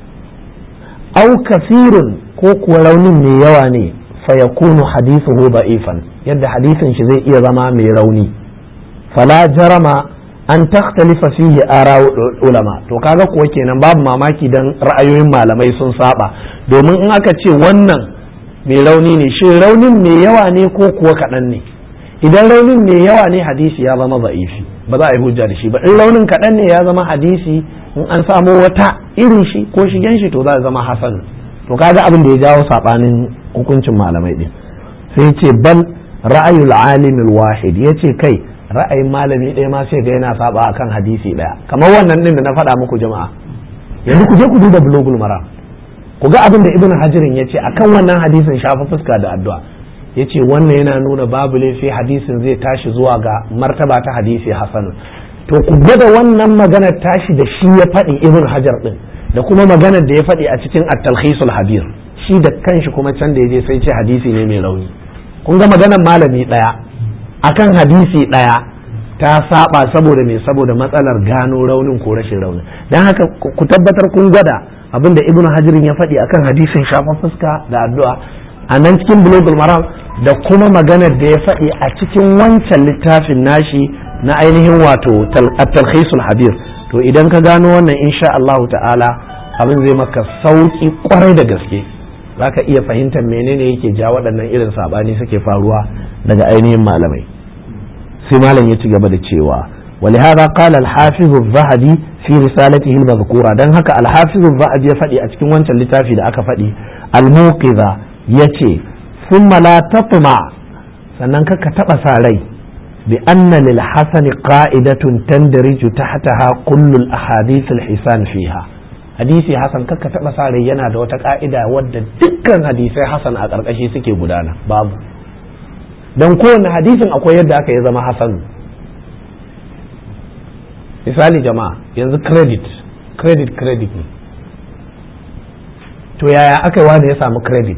Speaker 2: au kasirun ko kuwa raunin mai yawa ne fayakunu hadithuhu da'ifan yadda hadisin shi zai iya zama mai rauni fala jarama an takhtalifa fihi ara ulama to kaga kuwa kenan babu mamaki dan ra'ayoyin malamai sun saba domin in aka ce wannan mai rauni ne shin raunin mai yawa ne ko kuwa kaɗan ne idan raunin mai yawa ne hadisi ya zama za'ifi ba za a yi hujja da shi ba in raunin kaɗan ne ya zama hadisi in an samo wata irin shi ko shigen shi to za a zama hasan to kaga abin da ya jawo saɓanin hukuncin malamai din sai ce bal ra'ayul alimul wahid yace kai ra'ayin malami ɗaya ma sai ga yana saba akan hadisi ɗaya kamar wannan din da na faɗa muku jama'a yanzu ku je ku duba bulogul maram ku ga abin da ibn hajirin ya ce akan wannan hadisin shafa fuska da addu'a ya ce wannan yana nuna babu laifi hadisin zai tashi zuwa ga martaba ta hadisi hasanu to ku gwada wannan maganar tashi da shi ya faɗi ibn hajar ɗin da kuma maganar da ya faɗi a cikin at-talkhisul habir shi da kanshi kuma can da ya je sai ce hadisi ne mai rauni kun ga maganar malami ɗaya akan hadisi ɗaya ta saba saboda me saboda matsalar gano raunin ko rashin raunin don haka ku tabbatar kun gwada abinda ibnu hajirin ya faɗi akan hadisin shafan fuska da addu'a a nan cikin bulogul maram da kuma maganar da ya faɗi a cikin wancan littafin nashi na ainihin wato at-talkhisul habir to idan ka gano wannan insha Allah ta'ala abin zai maka sauki kwarai da gaske zaka iya fahimtar menene yake ja waɗannan irin sabani suke faruwa daga ainihin malamai sai malam ya ci gaba da cewa ولهذا قال الحافظ الذهبي في رسالته المذكورة دان هكا الحافظ الذهبي يفدي أتكين وانت اللتافي دا أكا فدي الموقظة يتي ثم لا تطمع سننك كتب سالي بأن للحسن قائدة تندرج تحتها كل الأحاديث الحسان فيها hadisi hasan kakka taba sa rai yana da wata ka'ida wadda dukkan hadisai hasan a ƙarƙashi suke gudana babu don kowane hadisin akwai yadda aka yi zama hasan misali jama'a yanzu credit credit credit ne to yaya aka yi wani ya samu credit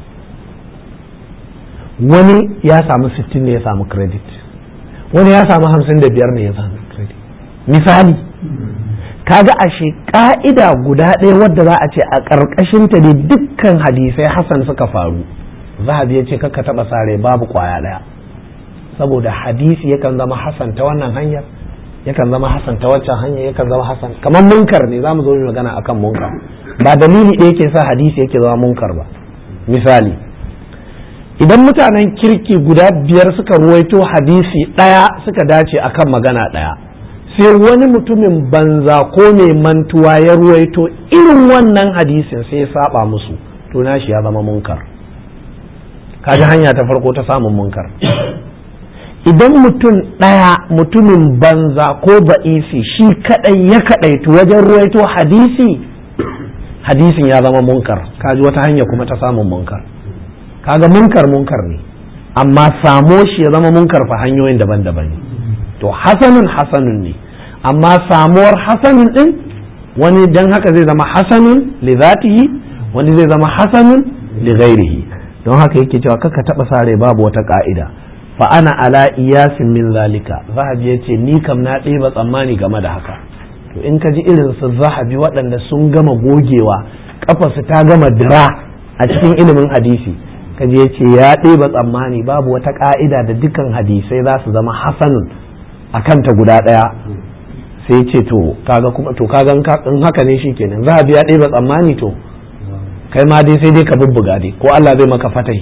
Speaker 2: wani ya samu 60 ne ya samu credit wani ya samu 55 ne ya samu credit misali kaga ashe ka'ida guda ɗaya wadda za a ce a ƙarƙashinta ne dukkan hadisai hasan suka faru zahabi ya ce kakka taɓa sare babu ƙwaya ɗaya saboda hadisi yakan zama hasan ta wannan hanyar yakan zama hasan ta waccan hanya yakan zama hasan kamar munkar ne zamu zo mu magana akan munkar ba dalili ɗaya yake sa hadisi yake zama munkar ba misali idan mutanen kirki guda biyar suka ruwaito hadisi ɗaya suka dace akan magana ɗaya sai wani mutumin banza ko mai mantuwa ya ruwaito irin wannan hadisin sai ya saba musu to nashi ya zama munkar kaji hanya ta farko ta samun munkar idan mutum ɗaya mutumin banza ko ba'isi shi kaɗai ya kaɗaitu wajen ruwaito hadisi hadisin ya zama munkar kaji wata hanya kuma ta samun munkar kaga munkar munkar ne amma samo shi ya zama munkar fa hanyoyin daban-daban ne to hasanun hasanun ne amma samuwar hasanun ɗin wani dan haka zai zama hasanun li zatihi wani zai zama hasanun li ghairihi don haka yake cewa kaka taba sare babu wata ka'ida fa ana ala iyasin min zalika zahabi yace ni kam na ɗeba tsammani game da haka to in ka ji irin su zahabi waɗanda sun gama gogewa kafarsu ta gama dira a cikin ilimin hadisi kaji ya ce ya ɗeba tsammani babu wata ƙa'ida da dukkan hadisai za su zama hasanun a kanta guda ɗaya sai ce to kaga kuma to kaga in haka ne shikenan za a biya ɗeba tsammani to kai ma dai sai dai ka bubbuga dai ko Allah zai maka fatai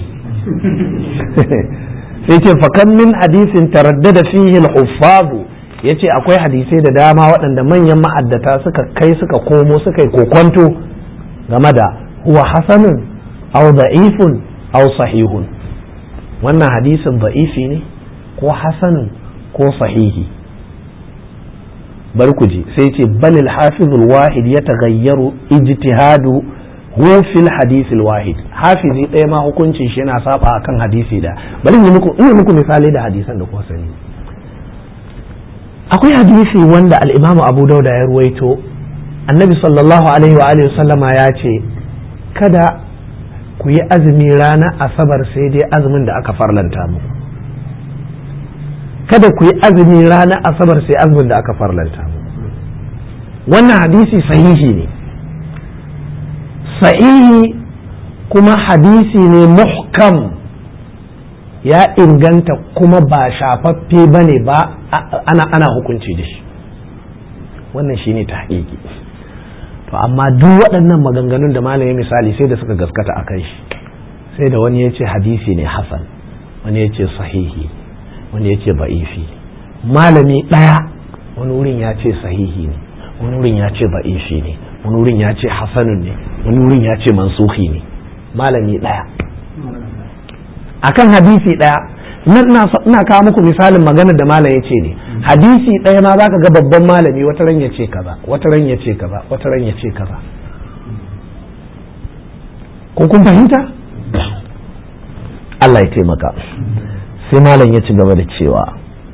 Speaker 2: sai ce fakan min hadisin taraddada fihi al-huffazu yace akwai hadisai da dama waɗanda manyan ma'addata suka kai suka komo suka yi kokonto game da huwa hasanun aw da'ifun aw sahihun wannan hadisin da'ifi ne ko hasanun ko sahihi bari ku ji sai ce balil hafizul wahid ya tagayyaru ijtihadu hu fil hadisil wahid hafizi ɗaya ma hukuncin shi yana saba akan hadisi da bari in muku in muku misali da hadisan da kuka sani akwai hadisi wanda al-Imam Abu Dauda ya ruwaito annabi sallallahu alaihi wa alihi sallama ya ce kada ku yi azumi ranar asabar sai dai azumin da aka farlanta muku kada ku yi azumi ranar asabar sai azumin da aka farlanta muku wannan hadisi sahihi ne sahihi kuma hadisi ne muhkam ya inganta kuma ba shafaffe ba ne ba ana, ana hukunci da shi wannan shi ne ta to amma duk waɗannan maganganun da malamin misali sai da suka gaskata a kan shi sai da wani ya ce hadisi ne hasan wani ya ce sahihi wani ya ce ba'ifi malami ɗaya wani wurin ya ce sahihi ne wani wurin ya ce ba'ifi ne wani wurin ya ce hasanun ne wani wurin ya ce mansuhi ne malami ɗaya akan hadisi ɗaya ina kawo muku misalin maganar da malam ya ce ne hadisi ɗaya ma za ka ga babban malami wata ran ya ce kaza wata ran ya ce kaza wata ran ya ce kaza ko kun fahimta Allah ya taimaka sai malam ya ci gaba da cewa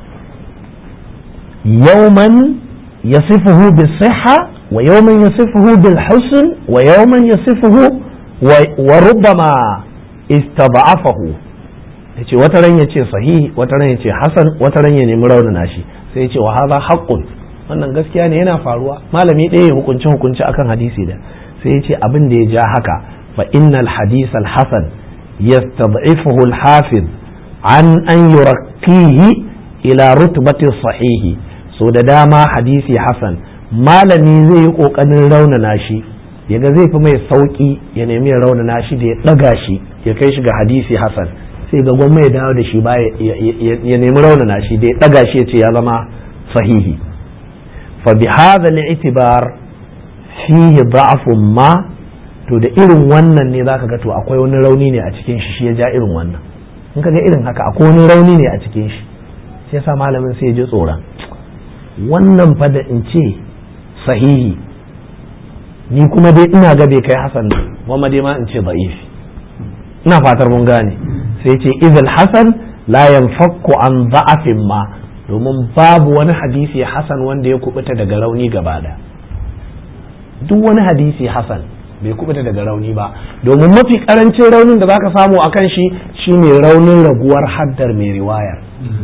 Speaker 2: yauman yasifuhu bis-sihha wa yawman yasifuhu bil-husn wa yawman yasifuhu wa rubbama istad'afahu yace wata ran yace sahihi wata ran yace hasan wata ran ya nemi raunana shi sai yace wa hadha haqqun wannan gaskiya ne yana faruwa malami ɗaya ya hukunci hukunci akan hadisi da sai yace abin da ya ja haka fa innal hadith al hasan yastad'ifuhu al hafiz an an yurakkihi ila rutbati sahihi so da dama hadisi hasan malami zai yi kokarin raunana shi yaga zai fi mai sauki ya nemi ya raunana shi da ya daga shi ya kai shi ga hadisi hasan sai ga gwamma ya dawo da shi ba ya nemi raunana shi da ya daga shi ya ce ya zama sahihi fa bi hadha al-i'tibar fihi da'fun ma to da irin wannan ne zaka ga to akwai wani rauni ne a cikin shi shi ya ja irin wannan in ka ga irin haka akwai wani rauni ne a cikin shi shi yasa malamin sai ya ji tsoron wannan fa da in ce sahihi ni kuma dai ina ga bai kai hasan ne kuma dai ma in ce da'ifi ina fatar mun gane sai ce izal hasan la yanfakku an da'afin ma domin babu wani hadisi hasan wanda ya kubuta daga rauni gaba da duk wani hadisi hasan bai kubuta daga rauni ba domin mafi karancin raunin da zaka samu akan shi shine raunin raguwar haddar mai riwayar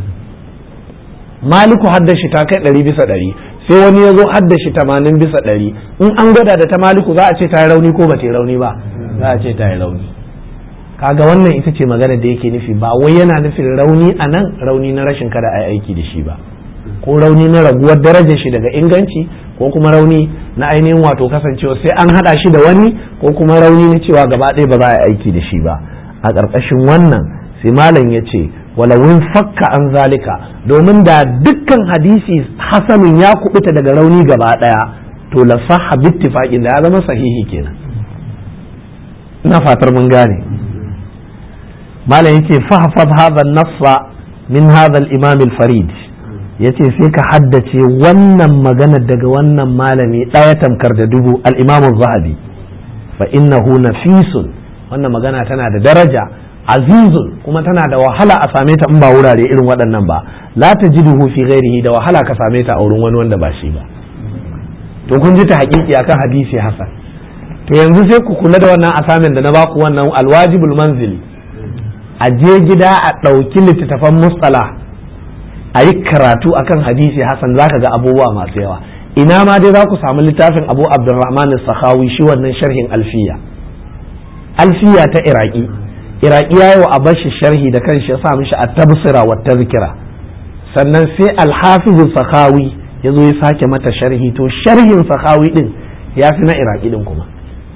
Speaker 2: maliku haddar shi ta kai ɗari bisa ɗari sai wani ya zo haddar shi tamanin bisa ɗari in an gwada da ta maliku za a ce ta yi rauni ko ba ta yi rauni ba za a ce ta yi rauni kaga wannan ita ce magana da yake nufi ba wai yana nufin rauni a nan rauni na rashin kada a yi aiki da shi ba ko rauni na raguwar darajar shi daga inganci ko kuma rauni na ainihin wato kasancewa sai an hada shi da wani ko kuma rauni na cewa gaba ɗaya ba za a yi aiki da shi ba a ƙarƙashin wannan sai malam ya ce walawin fakka an zalika domin da dukkan hadisi hasanin ya kubuta daga rauni gaba ɗaya to la sahha bittifaqin da ya zama sahihi kenan ina fatar mun gane malam yace fahfaz hadha an-nassa min hadha al-imam al-farid yace sai ka haddace wannan magana daga wannan malami ɗaya tamkar da dubu al-imam az-zahabi fa innahu nafisun wannan magana tana da daraja azizun kuma tana da wahala a same ta in ba wurare irin waɗannan ba la tajiduhu fi ghairihi da wahala ka same ta a wurin wani wanda ba shi ba to kun ji ta haƙiƙi akan hadisi hasan to yanzu sai ku kula da wannan asamin da na baku wannan alwajibul manzili a je gida a ɗauki littattafan mustala a yi karatu akan hadisi hasan zaka ga abubuwa masu yawa ina ma dai za ku samu littafin abu abdurrahman sakhawi shi wannan sharhin alfiya alfiya ta iraki iraki ya yi wa abashi sharhi da kanshi ya sa mishi a tabsira wa tazkira sannan sai alhafizu sakhawi ya zo ya sake mata sharhi to sharhin sakhawi din ya fi na iraki din kuma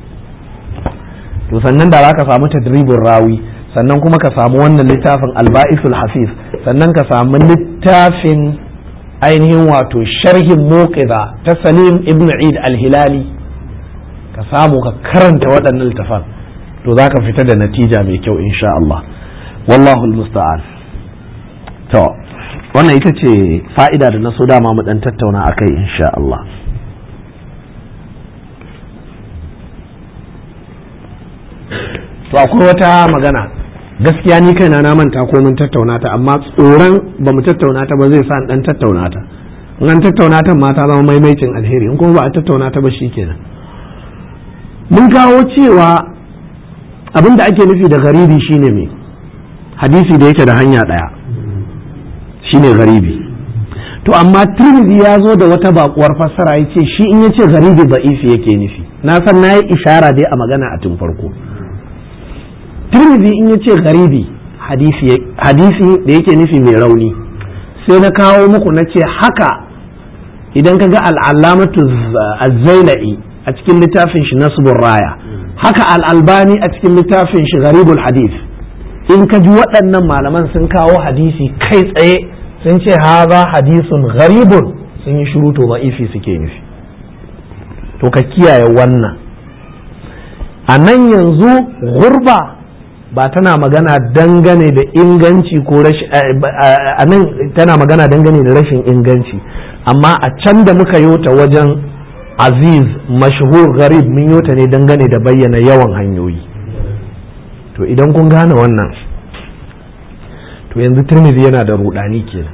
Speaker 2: to sannan da za ka samu tadribin rawi sannan kuma ka samu wannan littafin alba'isul hafiz sannan ka samu littafin ainihin wato sharhin muqiza ta salim ibn eid al-hilali ka samu ka karanta waɗannan littafan to za ka fita da natija mai kyau insha Allah wallahu musta'an to wannan ita ce fa'ida da na so dama mu dan tattauna akai insha Allah to akwai wata magana gaskiya ni kaina na manta ko mun tattauna ta amma tsoron ba mu tattauna ta ba zai sa dan tattauna ta in an tattauna ta ma ta zama maimaicin alheri in kuma ba a tattauna ta ba shikenan mun kawo cewa abin da ake nufi da garibi shine me hadisi da yake da hanya daya shine garibi to amma tirmidhi ya zo da wata bakuwar fassara ya ce shi in ya ce garibi ba'ifi yake nufi na san na yi ishara dai a magana a tun farko tirmidhi in ya ce garibi hadisi da yake nufi mai rauni sai na kawo muku na ce haka idan ka ga al'alamatu azzailai a cikin littafin shi nasbur raya haka al'albani a cikin littafin shi garibul hadis in ka ji waɗannan malaman sun kawo hadisi kai tsaye sun ce haza hadisun garibun sun yi shiru to ma'ifi suke nufi to ka kiyaye wannan a nan yanzu gurba ba tana magana dangane da inganci ko rashin a nan tana magana dangane da rashin inganci amma a can da muka yota wajen aziz mashhur garib mun yota ne dangane da bayyana yawan hanyoyi to idan kun gane wannan to yanzu tirmidhi yana da rudani kenan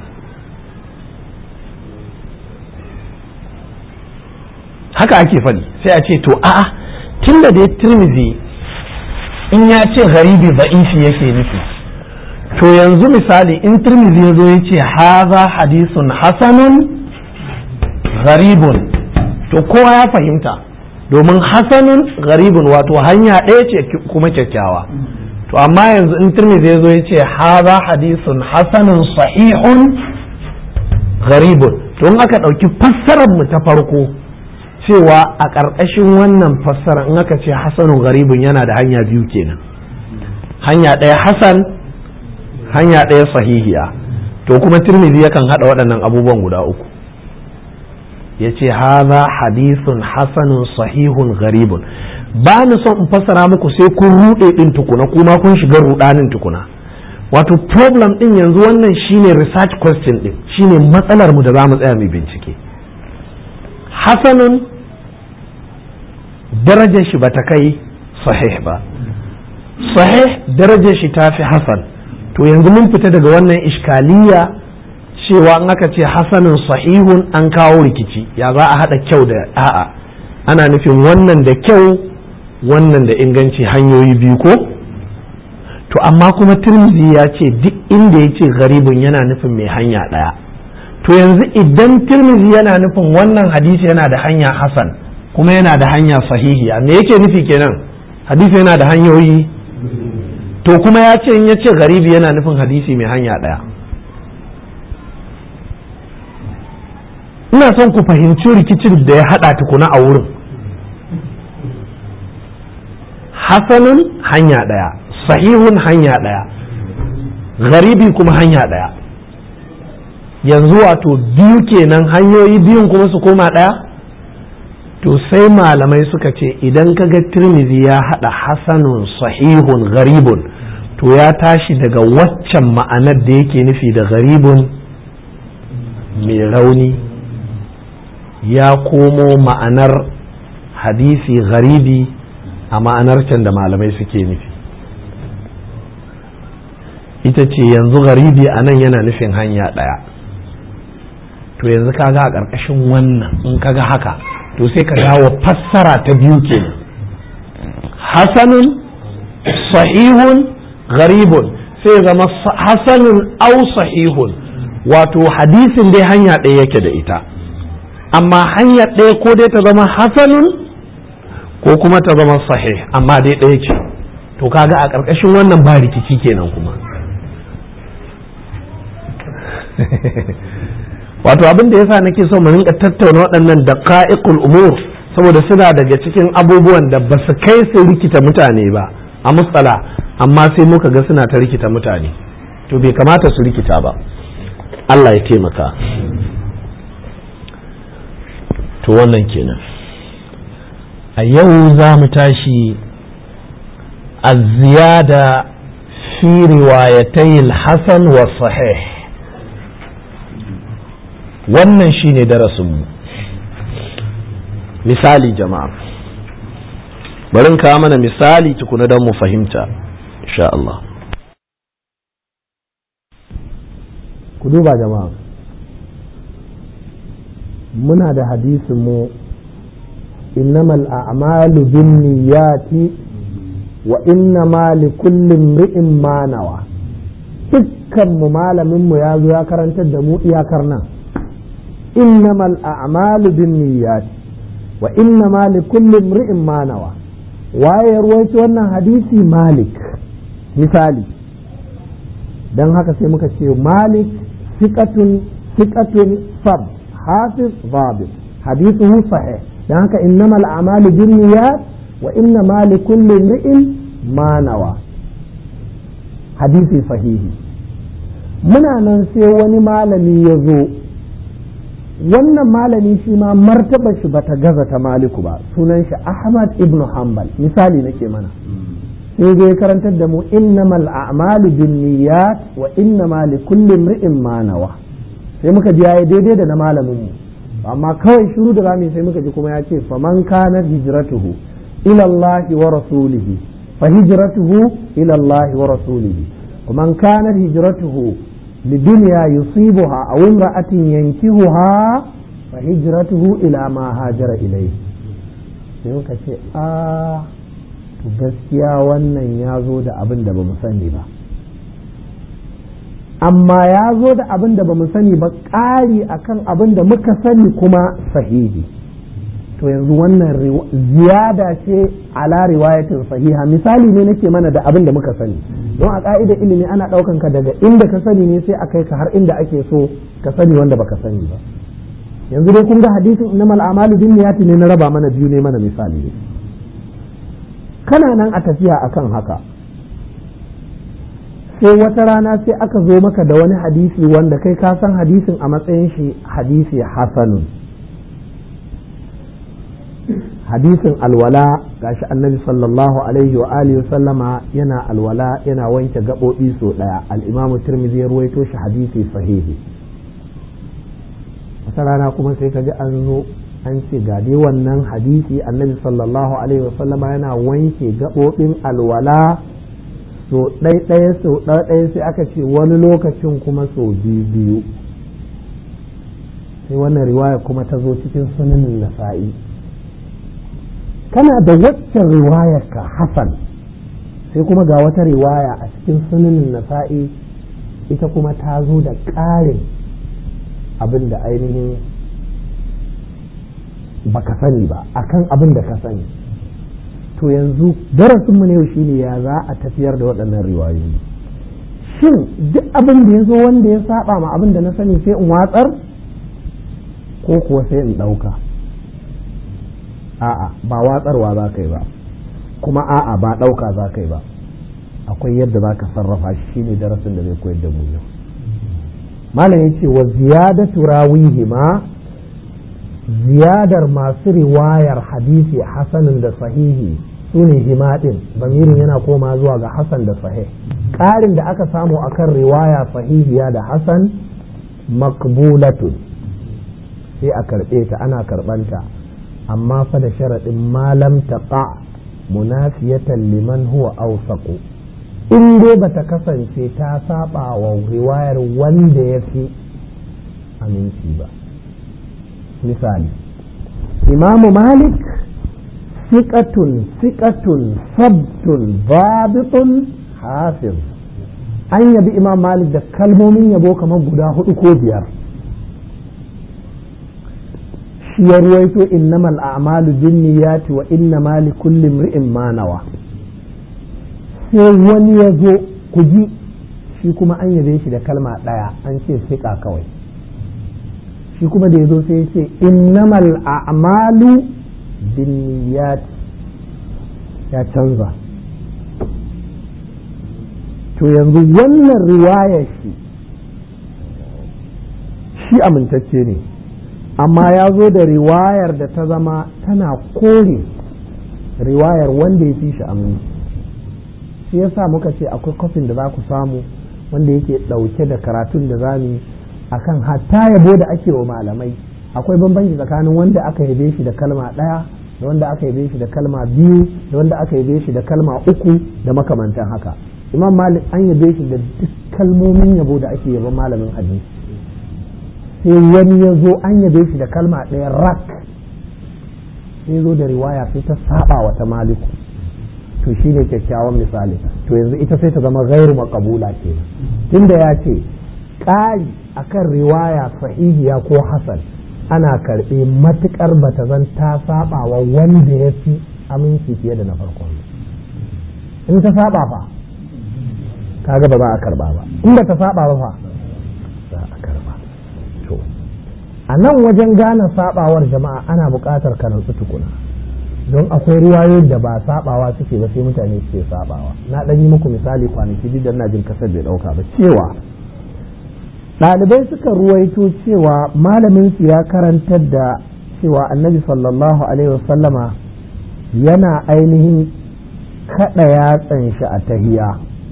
Speaker 2: haka ake faɗi sai a ce to a'a tun da dai tirmidhi in ya ce garibi ba'ifi yake nufi to yanzu misali in tirmidhi ya zo ya ce haza hadisun hasanun garibun to kowa ya fahimta domin hasanun garibun wato hanya ɗaya ce kuma kyakkyawa to amma yanzu in tirmidhi ya zo ya ce haza hadisun hasanun sahihun garibun to in aka ɗauki fassarar mu ta farko cewa a ƙarƙashin wannan fassara in aka ce hasanun garibun yana da hanya biyu kenan hanya ɗaya hasan hanya ɗaya sahihiya to kuma tirmidhi yakan haɗa waɗannan abubuwan guda uku ya ce haza hadisun hasanun sahihun garibun ba ni son in fassara muku sai kun ruɗe ɗin tukuna kuma kun shiga ruɗanin tukuna wato problem ɗin yanzu wannan shine research question ɗin shine matsalar mu da za mu tsaya mai bincike hasanun darajar shi bata kai sahih ba sahih darajar shi ta fi hasan to yanzu mun fita daga wannan iskaliya cewa in aka ce hasanin sahihun an kawo rikici ya za a haɗa kyau da a'a ana nufin wannan da kyau wannan da inganci hanyoyi biyu ko to amma kuma tirmidhi ya ce duk inda ya ce garibin yana nufin mai hanya ɗaya to yanzu idan tirmidhi yana nufin wannan hadisi yana da hanya hasan kuma yana da hanya sahihiya me yake nufi kenan hadisi yana da hanyoyi to kuma ya ce in ya ce garibi yana nufin hadisi mai hanya ɗaya ina son ku fahimci rikicin da ya haɗa tukuna a wurin hasanun hanya ɗaya sahihun hanya ɗaya garibi kuma hanya ɗaya yanzu wato biyu kenan hanyoyi biyun kuma su koma ɗaya to sai malamai suka ce idan ka ga tirmidhi ya haɗa hasanun sahihun garibun to ya tashi daga waccan ma'anar da yake nufi da garibun mai rauni ya komo ma'anar hadisi garibi a ma'anar can da malamai suke nufi ita ce yanzu garibi a nan yana nufin hanya ɗaya to yanzu kaga a ƙarƙashin wannan in kaga haka to sai ka dawo fassara ta biyu kenan hasanun sahihun gharibun sai zama hasanun au sahihun wato hadisin dai hanya ɗaya yake da ita amma hanya ɗaya ko dai ta zama hasanun ko kuma ta zama sahih amma dai ɗaya ce to kaga a ƙarƙashin wannan ba rikici kenan kuma wato abin da yasa nake so mu rinka tattauna waɗannan daqa'iqul umur saboda suna daga cikin abubuwan da ba su kai su rikita mutane ba a musala amma sai muka ga suna ta rikita mutane to bai kamata su rikita ba Allah ya taimaka to wannan kenan a yau za mu tashi a ziyada fi riwayatai hasan wa sahih wannan shine darasinmu misali jama'a bari kawo mana misali tukuna don mu fahimta insha Allah ku duba jama'a muna da hadisin mu innamal a'malu binniyati wa innama likulli imri'in ma nawa dukkan mu malamin mu ya zo ya karantar da mu iyakar nan innamal a'malu binniyati wa innama likulli imri'in ma nawa waye ya ruwaito wannan hadisi malik misali dan haka sai muka ce malik siqatun siqatun sab hafiz zabit hadithuhu sahih dan haka innamal a'malu binniyat wa innama likulli imri'in ma nawa hadisi sahihi muna nan sai wani malami ya zo wannan malami shi ma martaba shi bata gaza ta maliku ba sunan shi ahmad ibn hanbal misali nake mana sai zai karantar da mu innamal a'malu binniyat wa innama likulli imri'in ma nawa sai muka ji yayi daidai da na malamin mu amma kawai shiru da zamu sai muka ji kuma ya ce faman kana hijratuhu ila Allah wa rasulihi fa hijratuhu ila Allah wa rasulihi ومن كانت هجرته لدنيا يصيبها أو امرأة ينكهها فهجرته إلى ما هاجر إليه sai muka ce a gaskiya wannan ya zo da abin da ba mu sani ba amma ya zo da abin da ba mu sani ba ƙari akan abin da muka sani kuma sahihi to yanzu wannan ziyada ce ala riwayatin sahiha misali ne nake mana da abin da muka sani don a ka'idar ilimi ana ɗaukan ka daga inda ka sani ne sai a kai ka har inda ake so ka sani wanda baka sani ba yanzu dai kun ga hadisin innamal a'malu binniyati ne na raba mana biyu ne mana misali ne kana nan a tafiya akan haka sai wata rana sai aka zo maka da wani hadisi wanda kai ka san hadisin a matsayin shi hadisi hasanun hadisin alwala gashi annabi sallallahu alaihi wa alihi sallama yana alwala yana wanke gaɓoɓi so ɗaya al'imamu tirmidhi ya ruwaito shi hadisi sahihi wata rana kuma sai ka ji an zo an ce ga dai wannan hadisi annabi sallallahu alaihi wa sallama yana wanke gaɓoɓin alwala so ɗaya so ɗaya sai aka ce wani lokacin kuma so biyu biyu sai wannan riwaya kuma ta zo cikin sunanin nasa'i kana da waccan riwayar ka hasan sai kuma ga wata riwaya a cikin sunanin nasa'i ita kuma ta zo da ƙarin abin da ainihin baka sani ba akan abin da ka sani to yanzu darasinmu ne shine ya za a tafiyar da waɗannan riwayoyi shin duk abin da ya zo wanda ya saba ma abin da na sani sai in watsar ko kuwa sai in ɗauka a'a ba watsarwa za ka yi ba kuma a'a ba ɗauka za ka yi ba akwai yadda za ka sarrafa shi shine darasin da zai koyar da mu yau malam ya ce wa ziyadatu rawihi ma ziyadar masu riwayar hadisi hasanin da sahihi su ne himadin bamirin yana koma zuwa ga hasan da sahih ƙarin da aka samu akan riwaya sahihiya da hasan makbulatun sai a karɓe ta ana karɓanta amma fa da sharaɗin malam taqa munafiyatan liman huwa awsaqu in dai bata kasance ta saba wa riwayar wanda ya fi aminci ba misali imamu malik siƙatun siƙatun sabtun babitun hafiz an yabi imam malik da kalmomin yabo kamar guda hudu ko biyar shi ya ruwaito innamal a'malu binniyati wa innama likulli imri'in ma nawa sai wani ya zo ku ji shi kuma an yabe shi da kalma ɗaya an ce siƙa kawai shi kuma da ya zo sai ya ce innamal a'malu binniyati ya canza to yanzu wannan riwayar shi shi amintacce ne amma ya zo da riwayar da ta zama tana kore riwayar wanda ya fi shi aminci shi yasa muka ce akwai kofin da za ku samu wanda yake ɗauke da karatun da za mu akan hatta yabo da ake wa malamai akwai bambanci tsakanin wanda aka yabe shi da kalma ɗaya da wanda aka yabe shi da kalma biyu da wanda aka yabe shi da kalma uku da makamantan haka imam malik an yabe shi da duk kalmomin yabo da ake yaban malamin hadisi sai wani ya zo an yabe shi da kalma ɗaya rak sai zo da riwaya sai ta saba wa ta maliku to shi ne kyakkyawan misali to yanzu ita sai ta zama gairu makabula ke tunda ya ce ƙari akan riwaya sahihiya ko hasan ana karɓe matuƙar bata zan ta saba wa wanda ya fi aminci fiye da na farkon in ta saba fa kaga ba za a karba ba in ba ta saba ba fa za a karba to a nan wajen gane sabawar jama'a ana buƙatar ka nutsu tukuna don akwai riwayoyin da ba sabawa suke ba sai mutane suke sabawa na ɗan yi muku misali kwanaki duk da ina jin kasar bai ɗauka ba cewa ɗalibai suka ruwaito cewa malamin su ya karantar da cewa annabi sallallahu alaihi wasallama yana ainihin kaɗa yatsan shi a tahiya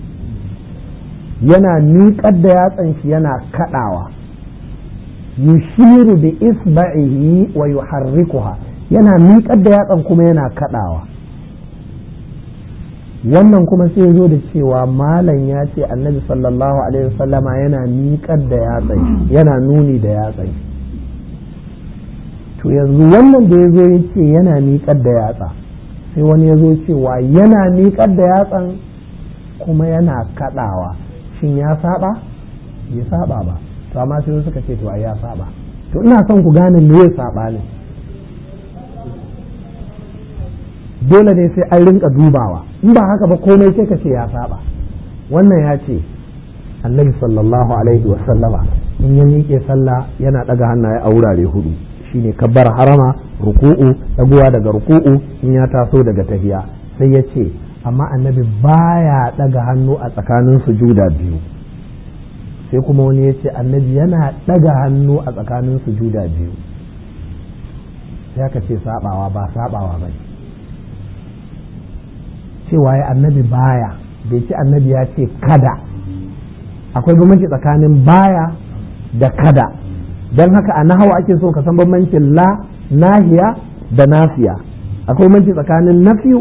Speaker 2: yana miƙar da yatsan shi yana kaɗawa yushiru bi isba'ihi wa yuharrikuha yana miƙar da yatsan kuma yana kaɗawa wannan kuma sai zo da cewa malam ya ce annabi sallallahu alaihi wasallama yana miƙar da yatsan yana nuni da yatsan to yanzu wannan da ya zo ya ce yana miƙar da yatsa sai wani ya zo cewa yana miƙar da yatsan kuma yana kaɗawa shin ya saba ya saba ba to amma sai suka ce to ai ya saba to ina son ku gane me ya saba ne dole ne sai an rinka dubawa in ba haka ba komai sai ka ce ya saba wannan ya ce annabi sallallahu alaihi wa sallama in ya miƙe sallah yana ɗaga hannaye a wurare hudu shine kabbar harama ruku'u ɗaguwa daga ruku'u in ya taso daga tahiya sai ya ce amma annabi baya ɗaga hannu a tsakanin sujuda biyu sai kuma wani ya ce annabi yana ɗaga hannu a tsakanin sujuda biyu ya ka ce sabawa ba sabawa ba cewa ya annabi baya bai ce annabi ya ce kada akwai bambanci tsakanin baya da kada don haka a nahawa ake so ka san bambancin la nahiya da nafiya akwai bambanci tsakanin nafiyu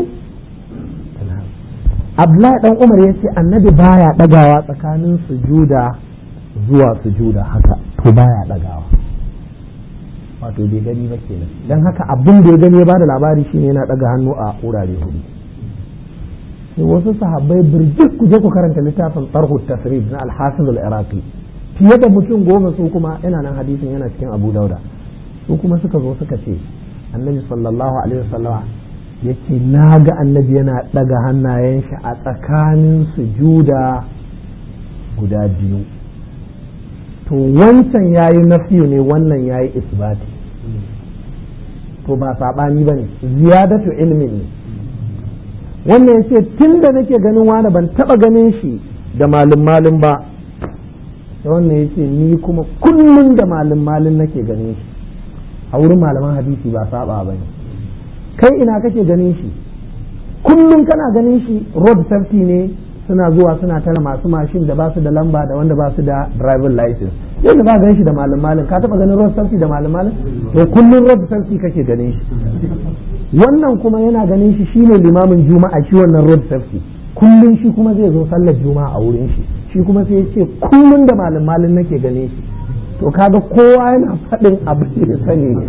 Speaker 2: Abdullahi dan Umar ya ce annabi baya ɗagawa tsakanin sujuda zuwa sujuda haka to baya ɗagawa wato bai gani ba kenan don haka abin da ya gani ya bada labari shine yana ɗaga hannu a wurare hudu sai wasu sahabbai birjik ku je ku karanta littafin tarhu tasrif na al-hafiz al-iraqi fiye da mutum goma su kuma yana nan hadisin yana cikin abu dauda su kuma suka zo suka ce annabi sallallahu alaihi wasallama ya ce na ga annabi yana ɗaga hannayen shi a tsakanin sujuda guda biyu to wancan ya yi nafiyu ne wannan ya yi isbati to ba saɓani ba ne ziyadatu ilmin ne wannan ya ce tun da nake ganin wani ban taɓa ganin shi da malin malin ba da wannan ya ce ni kuma kullum da malin malin nake ganin shi a wurin malaman hadisi ba saba ba ne kai ina kake ganin shi kullum kana ganin shi road safety ne suna zuwa suna tara masu mashin da ba su da lamba da wanda ba su da driving license yadda ba gan shi da malin malin ka taba ganin road safety da malin malin to kullum road safety kake ganin shi wannan kuma yana ganin shi shine limamin juma'a shi wannan road safety kullum shi kuma zai zo sallar juma'a a wurin shi shi kuma sai ya ce kullum da malin malin nake ganin shi to kaga kowa yana faɗin abin da ya sani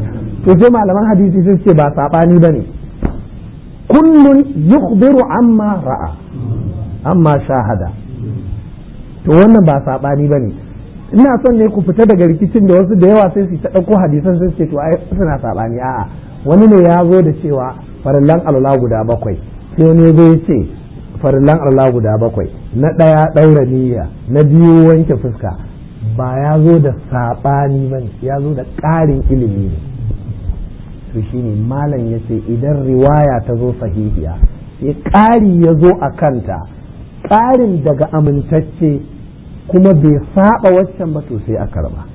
Speaker 2: to sai malaman hadisi sun ce ba saɓani ba ne kullun yukhbiru amma ra'a amma shahada to wannan ba saɓani ba ne ina son ne ku fita daga rikicin da wasu da yawa sai su ta ɗauko hadisan sun ce to ai suna saɓani a'a wani ne ya zo da cewa farillan alwala guda bakwai sai wani zo ya ce farillan alwala guda bakwai na ɗaya ɗaura niyya na biyu wanke fuska ba ya zo da saɓani ba ne ya zo da ƙarin ilimi ne to shine malam ya ce idan riwaya ta zo sahihiya sai ƙari ya zo a kanta ƙarin daga amintacce kuma bai saba waccan ba to sai a karba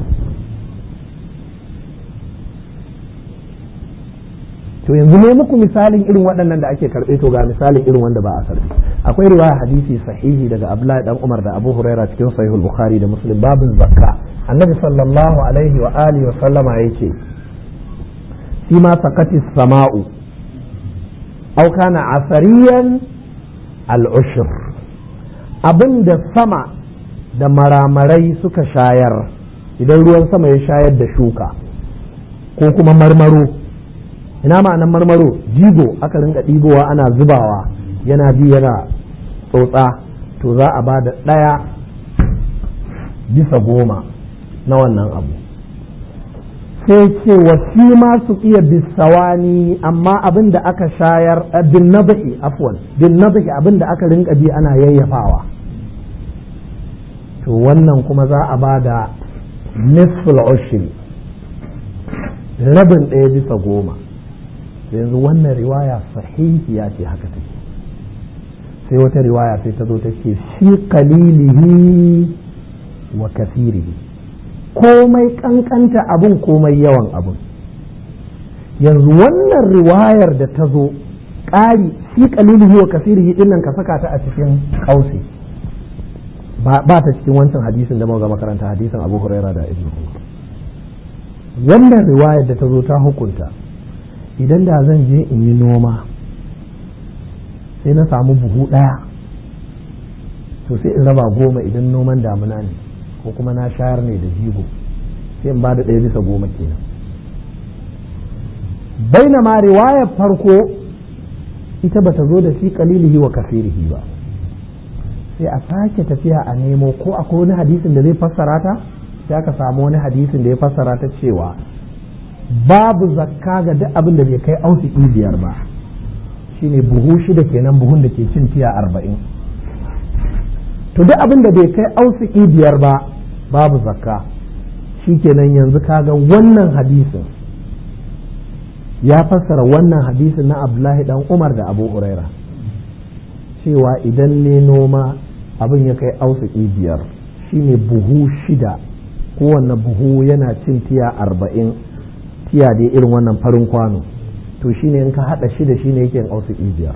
Speaker 2: to yanzu ne muku misalin irin waɗannan da ake karɓe to ga misalin irin wanda ba a karɓe akwai riwaya hadisi sahihi daga Abdullahi dan Umar da Abu Huraira cikin sahihul Bukhari da Muslim babin zakka annabi sallallahu alaihi wa alihi wa sallama yake فيما سقط السماء أو كان عثريا العشر abin da sama da maramarai suka shayar idan ruwan sama ya shayar da shuka ko kuma marmaro ina ma'anar marmaro jigo aka rinka ɗibowa ana zubawa yana bi yana tsotsa to za a ba da ɗaya bisa goma na wannan abu sai ce wasi ma su iya bisawani amma abin da aka shayar bin nabahi afwan bin nabahi abin da aka rinka bi ana yayyafawa to wannan kuma za a ba da nisful ushri rabin ɗaya bisa goma yanzu wannan riwaya sahihiya ce haka take sai wata riwaya sai ta zo ta ce shi qalilihi wa kasirihi komai kankanta abun komai yawan abun yanzu wannan riwayar da ta zo ƙari shi kalilihi wa kasirihi dinnan ka saka ta a cikin kausi ba ta cikin wancan hadisin da muka makaranta hadisin abu huraira da ibnu umar wannan riwayar da ta zo ta hukunta idan da zan je in yi noma sai na samu buhu ɗaya to sai in raba goma idan noman damuna ne ko kuma na shayar ne da jigo sai in ba da ɗaya bisa goma kenan baina ma riwayar farko ita bata zo da shi kalilihi wa kasirihi ba sai a sake tafiya a nemo ko akwai wani hadisin da zai fassara ta sai aka samu wani hadisin da ya fassara ta cewa babu zakka ga duk abin da bai kai ausiki biyar ba shine buhu shida kenan buhun da ke cin tiya arba'in to duk abin da bai kai ausiki biyar ba babu zakka shikenan yanzu kaga wannan hadisin ya fassara wannan hadisin na abdullahi dan umar da abu huraira cewa idan ne noma abin ya kai ausiki biyar shine buhu shida kowanne buhu yana cin tiya arba'in tiya dai irin wannan farin kwano to shine in ka hada shida shine yake ausiki biyar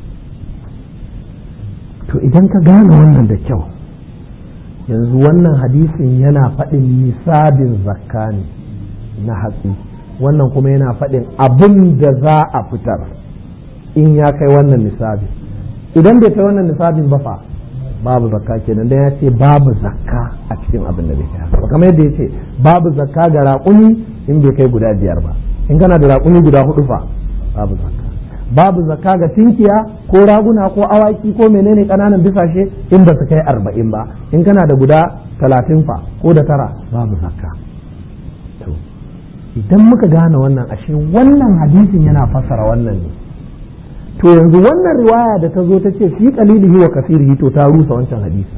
Speaker 2: to idan ka gane wannan da kyau yanzu wannan hadisin yana faɗin nisabin zakka ne na hatsi wannan kuma yana faɗin abin da za a fitar in ya kai wannan nisabi idan bai kai wannan nisabin ba fa babu zakka kenan dan ya ce babu zakka a cikin abin da bai kai haka kamar yadda ya ce babu zakka ga raƙumi in bai kai guda biyar ba in kana da raƙumi guda hudu fa babu zakka babu zakka ga tinkiya ko raguna ko awaki ko menene kananan bisashe in ba su kai arba'in ba in kana da guda talatin fa ko da tara babu zakka to idan muka gane wannan ashe wannan hadisin yana fassara wannan ne to yanzu wannan riwaya da ta zo ta ce fi qalilihi wa kasirihi to ta rusa wancan hadisi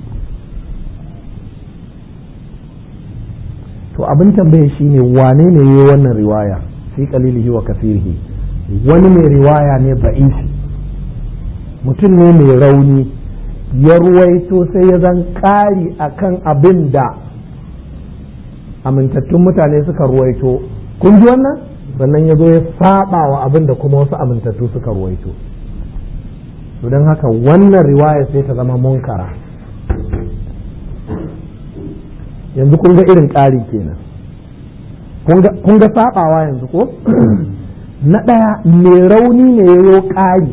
Speaker 2: to abin tambaye shine wane ne yayi wannan riwaya fi qalilihi wa kasirihi wani mai riwaya ne ba'isi mutum ne mai rauni ya ruwaito sai ya zan ƙari a kan abin da amintattun mutane suka ruwaito kun ji wannan sannan ya zo ya saba wa abin da kuma wasu amintattu suka ruwaito to don haka wannan riwaya sai ta zama munkara yanzu kun ga irin ƙari kenan kun ga sabawa yanzu ko na ɗaya mai rauni ne ya yo ƙari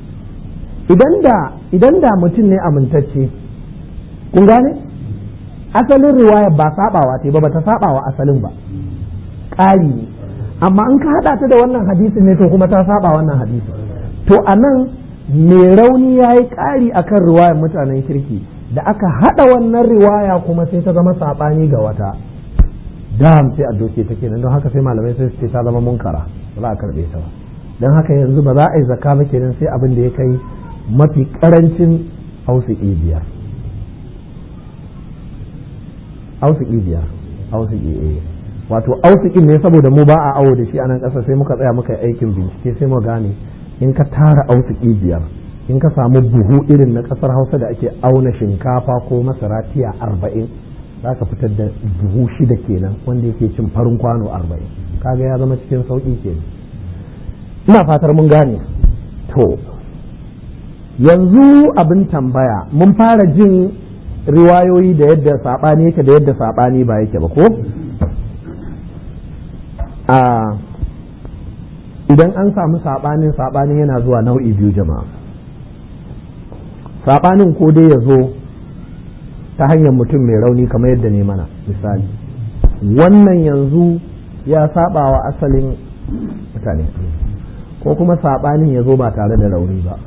Speaker 2: idan da mutum ne amintacce kun gane asalin riwaya ba sabawa ce ba ta sabawa asalin ba ƙari ne amma in ka haɗa ta da wannan hadisin ne to kuma ta saba wannan hadisin to a nan mai rauni ya yi ƙari a kan riwayar mutanen kirki da aka haɗa wannan riwaya kuma sai ta zama saɓani ga wata dam sai a doke ta kenan don haka sai malamai sai su ce ta zama munkara ba za a karɓe ta ba don haka yanzu ba za a yi zakka ba kenan sai abin da ya kai mafi ƙarancin ausiki biyar ausiki biyar ausiki eh wato ausikin ne saboda mu ba a awo da shi a nan ƙasa sai muka tsaya muka yi aikin bincike sai mu gane in ka tara ausiki biyar in ka samu buhu irin na ƙasar hausa da ake auna shinkafa ko masara tiya arba'in za ka fitar da buhu shida kenan wanda yake cin farin kwano arba'in kaga ya zama cikin sauƙi kenan ina fatar mun gane to yanzu abin tambaya mun fara jin riwayoyi da yadda saɓani yake da yadda saɓani ba yake ba ko a idan an samu saɓanin saɓanin yana zuwa nau'i biyu jama'a saɓanin ko dai ya zo ta hanyar mutum mai rauni kamar yadda ne mana misali wannan yanzu ya saba wa asalin mutane ko kuma saɓanin ya zo ba tare da rauni ba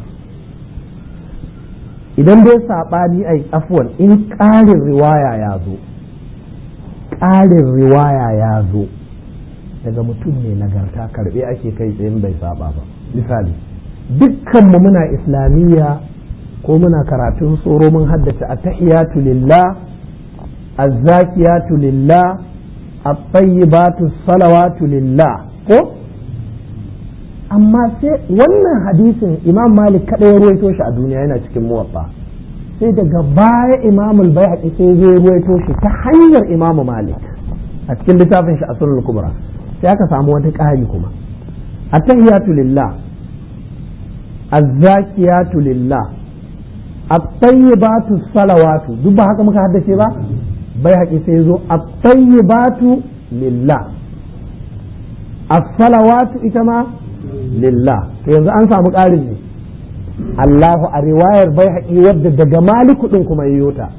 Speaker 2: idan dai saɓani a afuwan in ƙarin riwaya ya zo ƙarin riwaya ya zo daga mutum mai nagarta karɓe ake kai tsayin bai saba ba misali dukkanmu muna islamiyya ko muna karatun tsoro mun haddace a tahiyatu lillah azzakiyatu lillah at-tayyibatu salawatu lillah ko amma sai wannan hadisin imam malik kada ya ruwaito shi a duniya yana cikin muwaffa sai daga baya imam al-baihaqi sai ya ruwaito shi ta hanyar imam malik a cikin littafin shi asrul kubra sai aka samu wata ƙari kuma at-tahiyatu lillah azzakiyatu lillah at-tayyibatu salawatu duk ba haka muka haddace ba bai haƙi sai zo at-tayyibatu lillah as-salawatu ita ma lillah to yanzu an samu ƙarin ne Allahu a riwayar bai haƙi wadda daga maliku ɗin kuma yi ta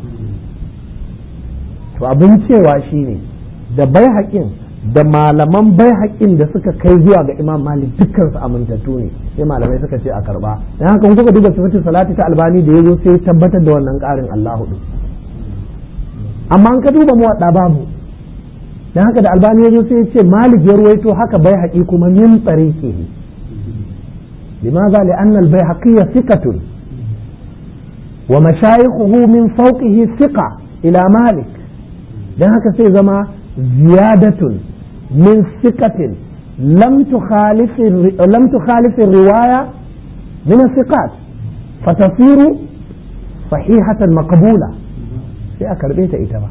Speaker 2: to abin cewa shine da bai haƙin da malaman bai haƙin da suka kai zuwa ga imam malik dukkan su amintattu ne sai malamai suka ce a karba dan haka kun kuka duba sifatin salati ta albani da yazo sai tabbatar da wannan ƙarin Allahu din amma an ka duba muwadda babu dan haka da albani yazo sai ya ce malik ya ruwaito haka bai haƙi kuma min tariqihi limaza li anna al bayhaqi thiqatun wa mashayikhuhu min fawqihi thiqa ila malik dan haka sai zama ziyadatun من ثقة لم تخالف لم تخالف الرواية من الثقات فتصير صحيحة مقبولة sai a karɓe ta ita ba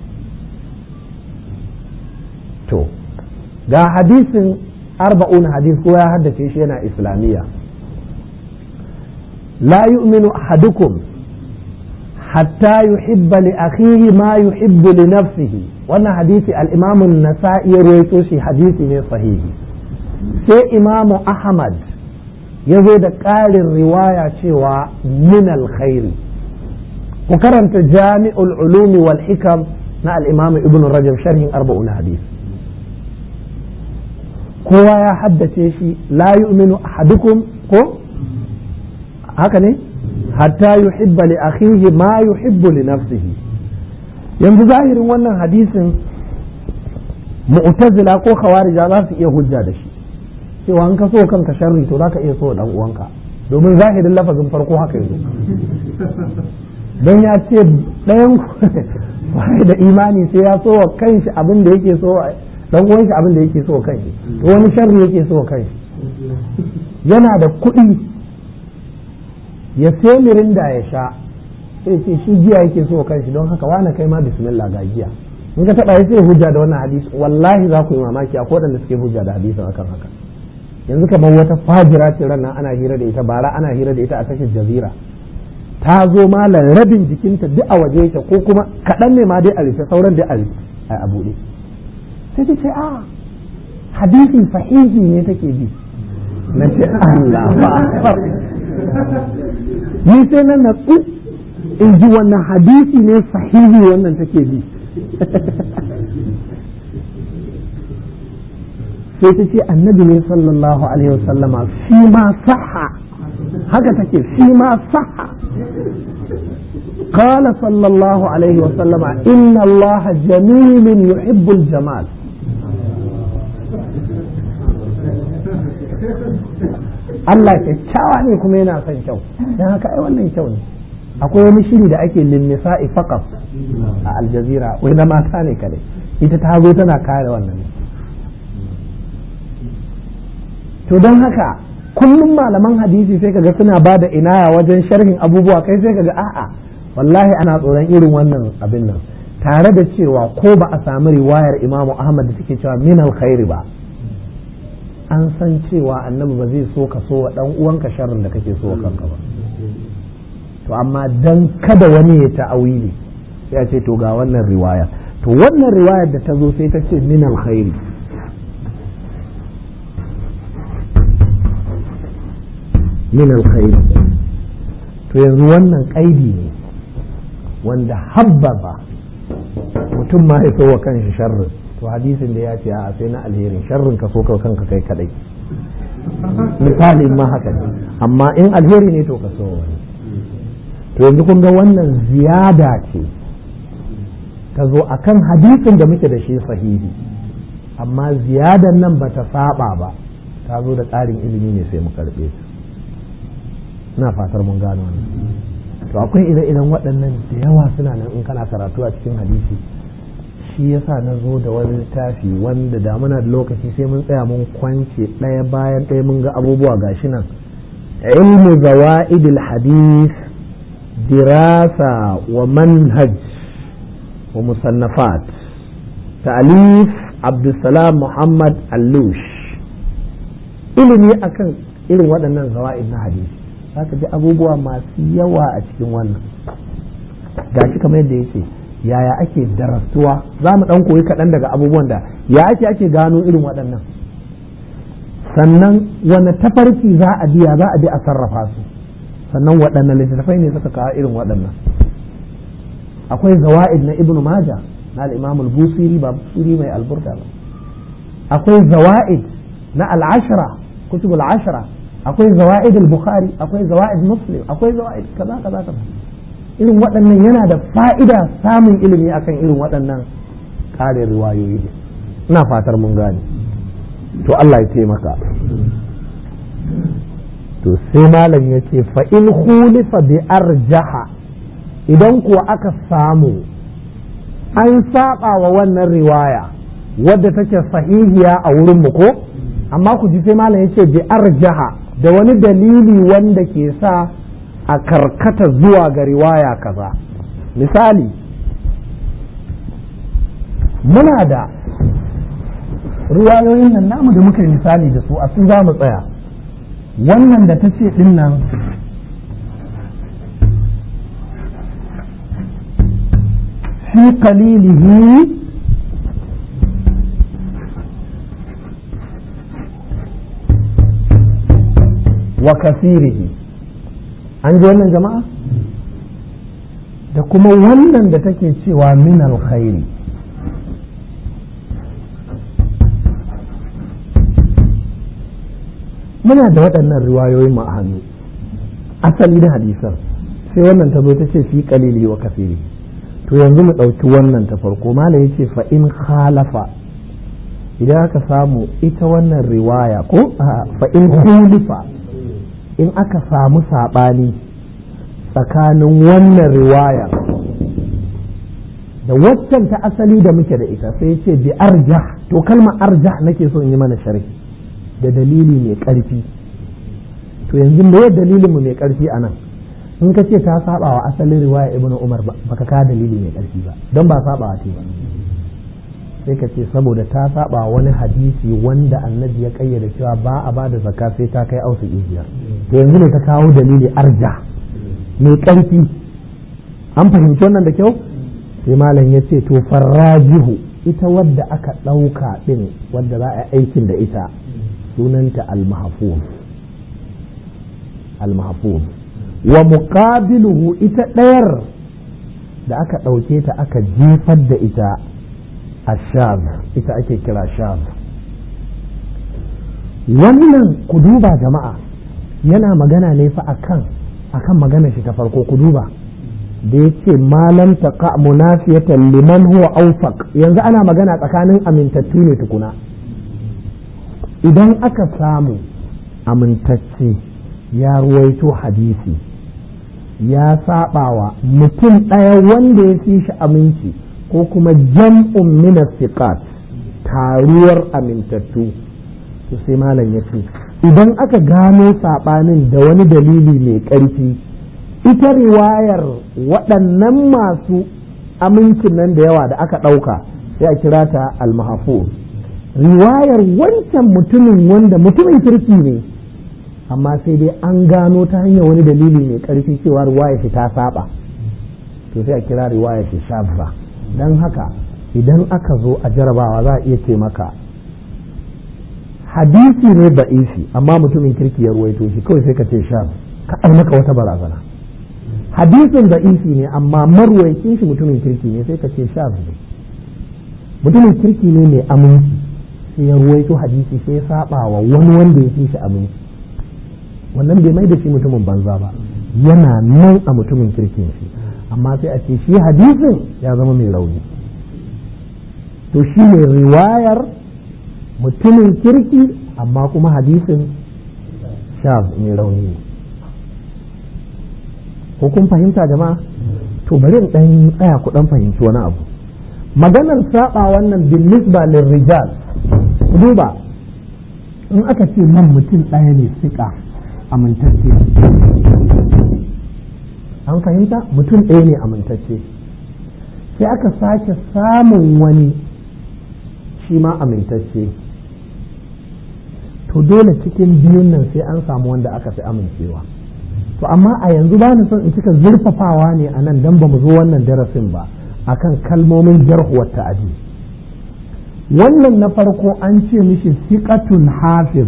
Speaker 2: to ga hadisin arba'un hadis ko ya haddace shi yana islamiyya la yu'minu ahadukum hatta yuhibba li akhihi ma yuhibbu li nafsihi wannan hadisi al'imamun nasa'i ya ruwaito shi hadisi ne sahihi sai imamu ahmad ya zo da ƙarin riwaya cewa min alkhairi ku karanta jami'ul ulumi wal hikam na al'imamu ibn rajab sharhin arba'un hadis kowa ya haddace shi la yu'minu ahadukum ko haka ne hatta yuhibba li akhihi ma yuhibbu li nafsihi yanzu zahirin wannan hadisin mu'tazila ko khawarija za su iya hujja da shi cewa an ka so kanka sharri to zaka iya so dan uwanka domin zahirin lafazin farko haka yazo don ya ce ɗayan da imani sai ya so wa kanshi abin da yake so dan uwan shi abin da yake so wa kanshi to wani sharri yake so wa kanshi yana da kuɗi ya sai mirinda ya sha sai ce shi giya yake so kanshi don haka wani kai ma bismillah ga giya in ka taba sai hujja da wannan hadisi wallahi za ku yi mamaki akwai waɗanda suke hujja da hadisin akan haka yanzu kamar wata fajira ce ran ana hira da ita bara ana hira da ita a tashar jazira ta zo malam rabin jikinta duk a waje yake ko kuma kaɗan ne ma dai a rufe sauran dai a rufe a buɗe sai ta ce a hadisi sahihi ne take bi na ce Allah ba ni sai na natsu in ji wannan hadisi ne sahihi wannan take bi sai ta ce annabi ne sallallahu alaihi wasallama fi ma sahha haka take fi ma sahha قال صلى الله عليه وسلم إن الله جميل يحب الجمال Allah kyakkyawa ne kuma yana son kyau don haka ai wannan kyau ne akwai wani shiri da ake linnisa'i faqat a aljazira wai na mata ne kadai ita ta zo tana kare wannan to don haka kullum malaman hadisi sai kaga suna ba da inaya wajen sharhin abubuwa kai sai kaga a'a wallahi ana tsoron irin wannan abin nan tare da cewa ko ba a samu riwayar imamu ahmad da take cewa min alkhairi ba an san cewa annabi ba zai so ka so wa dan uwanka sharrin da kake so wa kanka ba to amma dan kada wani ya ta'awili sai ya ce to ga wannan riwaya to wannan riwayar da ta zo sai ta ce min alkhairi min alkhairi to yanzu wannan kaidi ne wanda habbaba mutum ma ya so wa kanshi sharrin to hadisin da ya ce a sai na alherin sharrin ka so ka kanka kai kadai misali ma haka ne amma in alheri ne to ka so wani to yanzu kun ga wannan ziyada ce ta zo akan hadisin da muke da shi sahihi amma ziyadan nan ba ta saba ba ta zo da tsarin ilimi ne sai mu karbe ta ina fatar mun gano wannan to akwai ire-iren waɗannan da yawa suna nan in kana karatu a cikin hadisi shi yasa na zo da wani littafi wanda da muna da lokaci sai mun tsaya mun kwance ɗaya bayan ɗaya mun ga abubuwa gashi nan ilmu zawa'idil hadith dirasa wa manhaj wa musannafat ta'alif abdulsalam muhammad allush ilimi akan irin waɗannan zawa'id na hadisi zaka ji abubuwa masu yawa a cikin wannan gashi kamar yadda yake yaya ake darastuwa za mu ɗan koyi kaɗan daga abubuwan da ya ake ake gano irin waɗannan sannan wane tafarki za a biya za a bi a sarrafa su sannan waɗannan littattafai ne suka kawo irin waɗannan akwai zawa'id na ibnu maja na al-imam al-busiri ba busiri mai alburda ba akwai zawa'id na al-ashra kutubul ashra akwai zawa'id al-bukhari akwai zawa'id muslim akwai zawa'id kaza kaza kaza irin waɗannan yana da fa'ida samun ilimi akan irin waɗannan ƙarin riwayoyi ina fatar mun gane to Allah ya taimaka to sai malam ya ce fa'in hulifa bi arjaha idan kuwa aka samu an saba wa wannan riwaya wadda take sahihiya a wurin mu ko amma ku ji sai malam ya ce bi arjaha da wani dalili wanda ke sa a karkata zuwa ga riwaya kaza misali muna da riwayoyin nan namu da muka yi misali da su a su za mu tsaya wannan da ta ce ɗin nan fi qalilihi wa kasirihi an ji wannan jama'a da kuma wannan da take cewa min alkhairi muna da waɗannan riwayoyin mu a hannu asali na hadisan sai wannan ta zo ta ce fi qalili wa kasiri to yanzu mu ɗauki wannan ta farko malam ya ce fa in khalafa idan aka samu ita wannan riwaya ko fa in khulifa in aka samu saɓani tsakanin wannan riwaya da waccan ta asali da muke da ita sai ce bi arjah to kalma arjah nake so in yi mana sharhi da dalili mai ƙarfi to yanzu me dalilin mu mai ƙarfi a nan in ka ce ta saba wa asalin riwaya ibnu umar baka ka dalili mai ƙarfi ba don ba saba ce ba sai ka ce saboda ta saba wani hadisi wanda annabi ya kayyade cewa ba a bada zakka sai ta kai ausu biyar to yanzu ne ta kawo dalili arja mai ƙarfi an fahimci wannan da kyau sai malam ya ce to farrajihu ita wadda aka ɗauka ɗin wadda za a yi aikin da ita sunanta al-mahfuz al-mahfuz wa muqabiluhu ita ɗayar da aka ɗauke ta aka jefar da ita ashab ita ake kira shab wannan ku duba jama'a yana magana ne fa akan akan magana shi ta farko ku duba da ya ce malam taqa munafiyatan liman huwa awfaq yanzu ana magana tsakanin amintattu ne tukuna idan aka samu amintacce ya ruwaito hadisi ya sabawa mutum ɗaya wanda ya fi shi aminci ko kuma jam'un min siqat taruwar amintattu to sai malam ya ce idan aka gano saɓanin da wani dalili mai ƙarfi ita riwayar waɗannan masu amincin nan da yawa da aka ɗauka sai a kira ta almahafuz riwayar wancan mutumin wanda mutumin kirki ne amma sai dai an gano ta hanyar wani dalili mai ƙarfi cewa riwayar shi ta saba to sai a kira riwayar shi shabba don haka idan aka zo a jarabawa za a iya ce maka hadisi ne ba'isi amma mutumin kirki ya ruwaito shi kawai sai ka ce shab ka maka wata barazana hadisin ba'isi ne amma marwaicin shi mutumin kirki ne sai ka ce shab ne mutumin kirki ne mai aminci sai ya ruwaito hadisi sai ya saba wa wani wanda ya fi shi aminci wannan bai mai da shi mutumin banza ba yana nan a mutumin kirkin shi amma sai a ce shi hadisin ya zama mai rauni to shi ne riwayar mutumin kirki amma kuma hadisin shaf mai rauni ne ko kun fahimta jama'a to bari in dan tsaya ku dan fahimci wani abu maganar saba wannan bin nisba lil rijal duba in aka ce nan mutum ɗaya ne sika amintacce an fahimta mutum ɗaya ne amintacce sai aka sake samun wani shi ma amintacce to dole cikin biyun nan sai an samu wanda aka fi amincewa to amma a yanzu ba ni son in cika zurfafawa ne a nan don ba mu zo wannan darasin ba akan kalmomin jarhuwar ta'adi wannan na farko an ce mishi siƙatun hafiz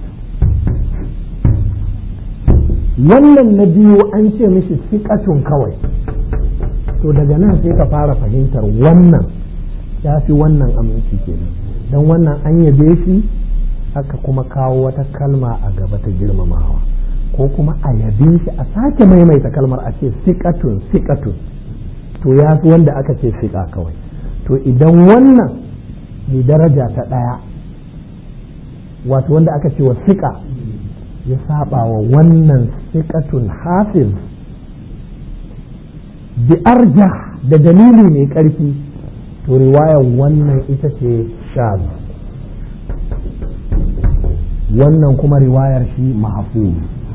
Speaker 2: wannan na biyu an ce mishi siƙatun kawai to daga nan sai ka fara fahimtar wannan ya fi wannan aminci kenan don wannan an yabe shi aka kuma kawo wata kalma a gaba ta girmamawa ko kuma a yabe shi a sake maimaita kalmar a ce siƙatun siƙatun to ya fi wanda aka ce siƙa kawai to idan wannan mai daraja ta ɗaya wato wanda aka ce wa siƙa ya saba wa wannan siƙatun hafiz bi arja da dalili mai ƙarfi to riwayar wannan ita ce shaz wannan kuma riwayar shi mahfuz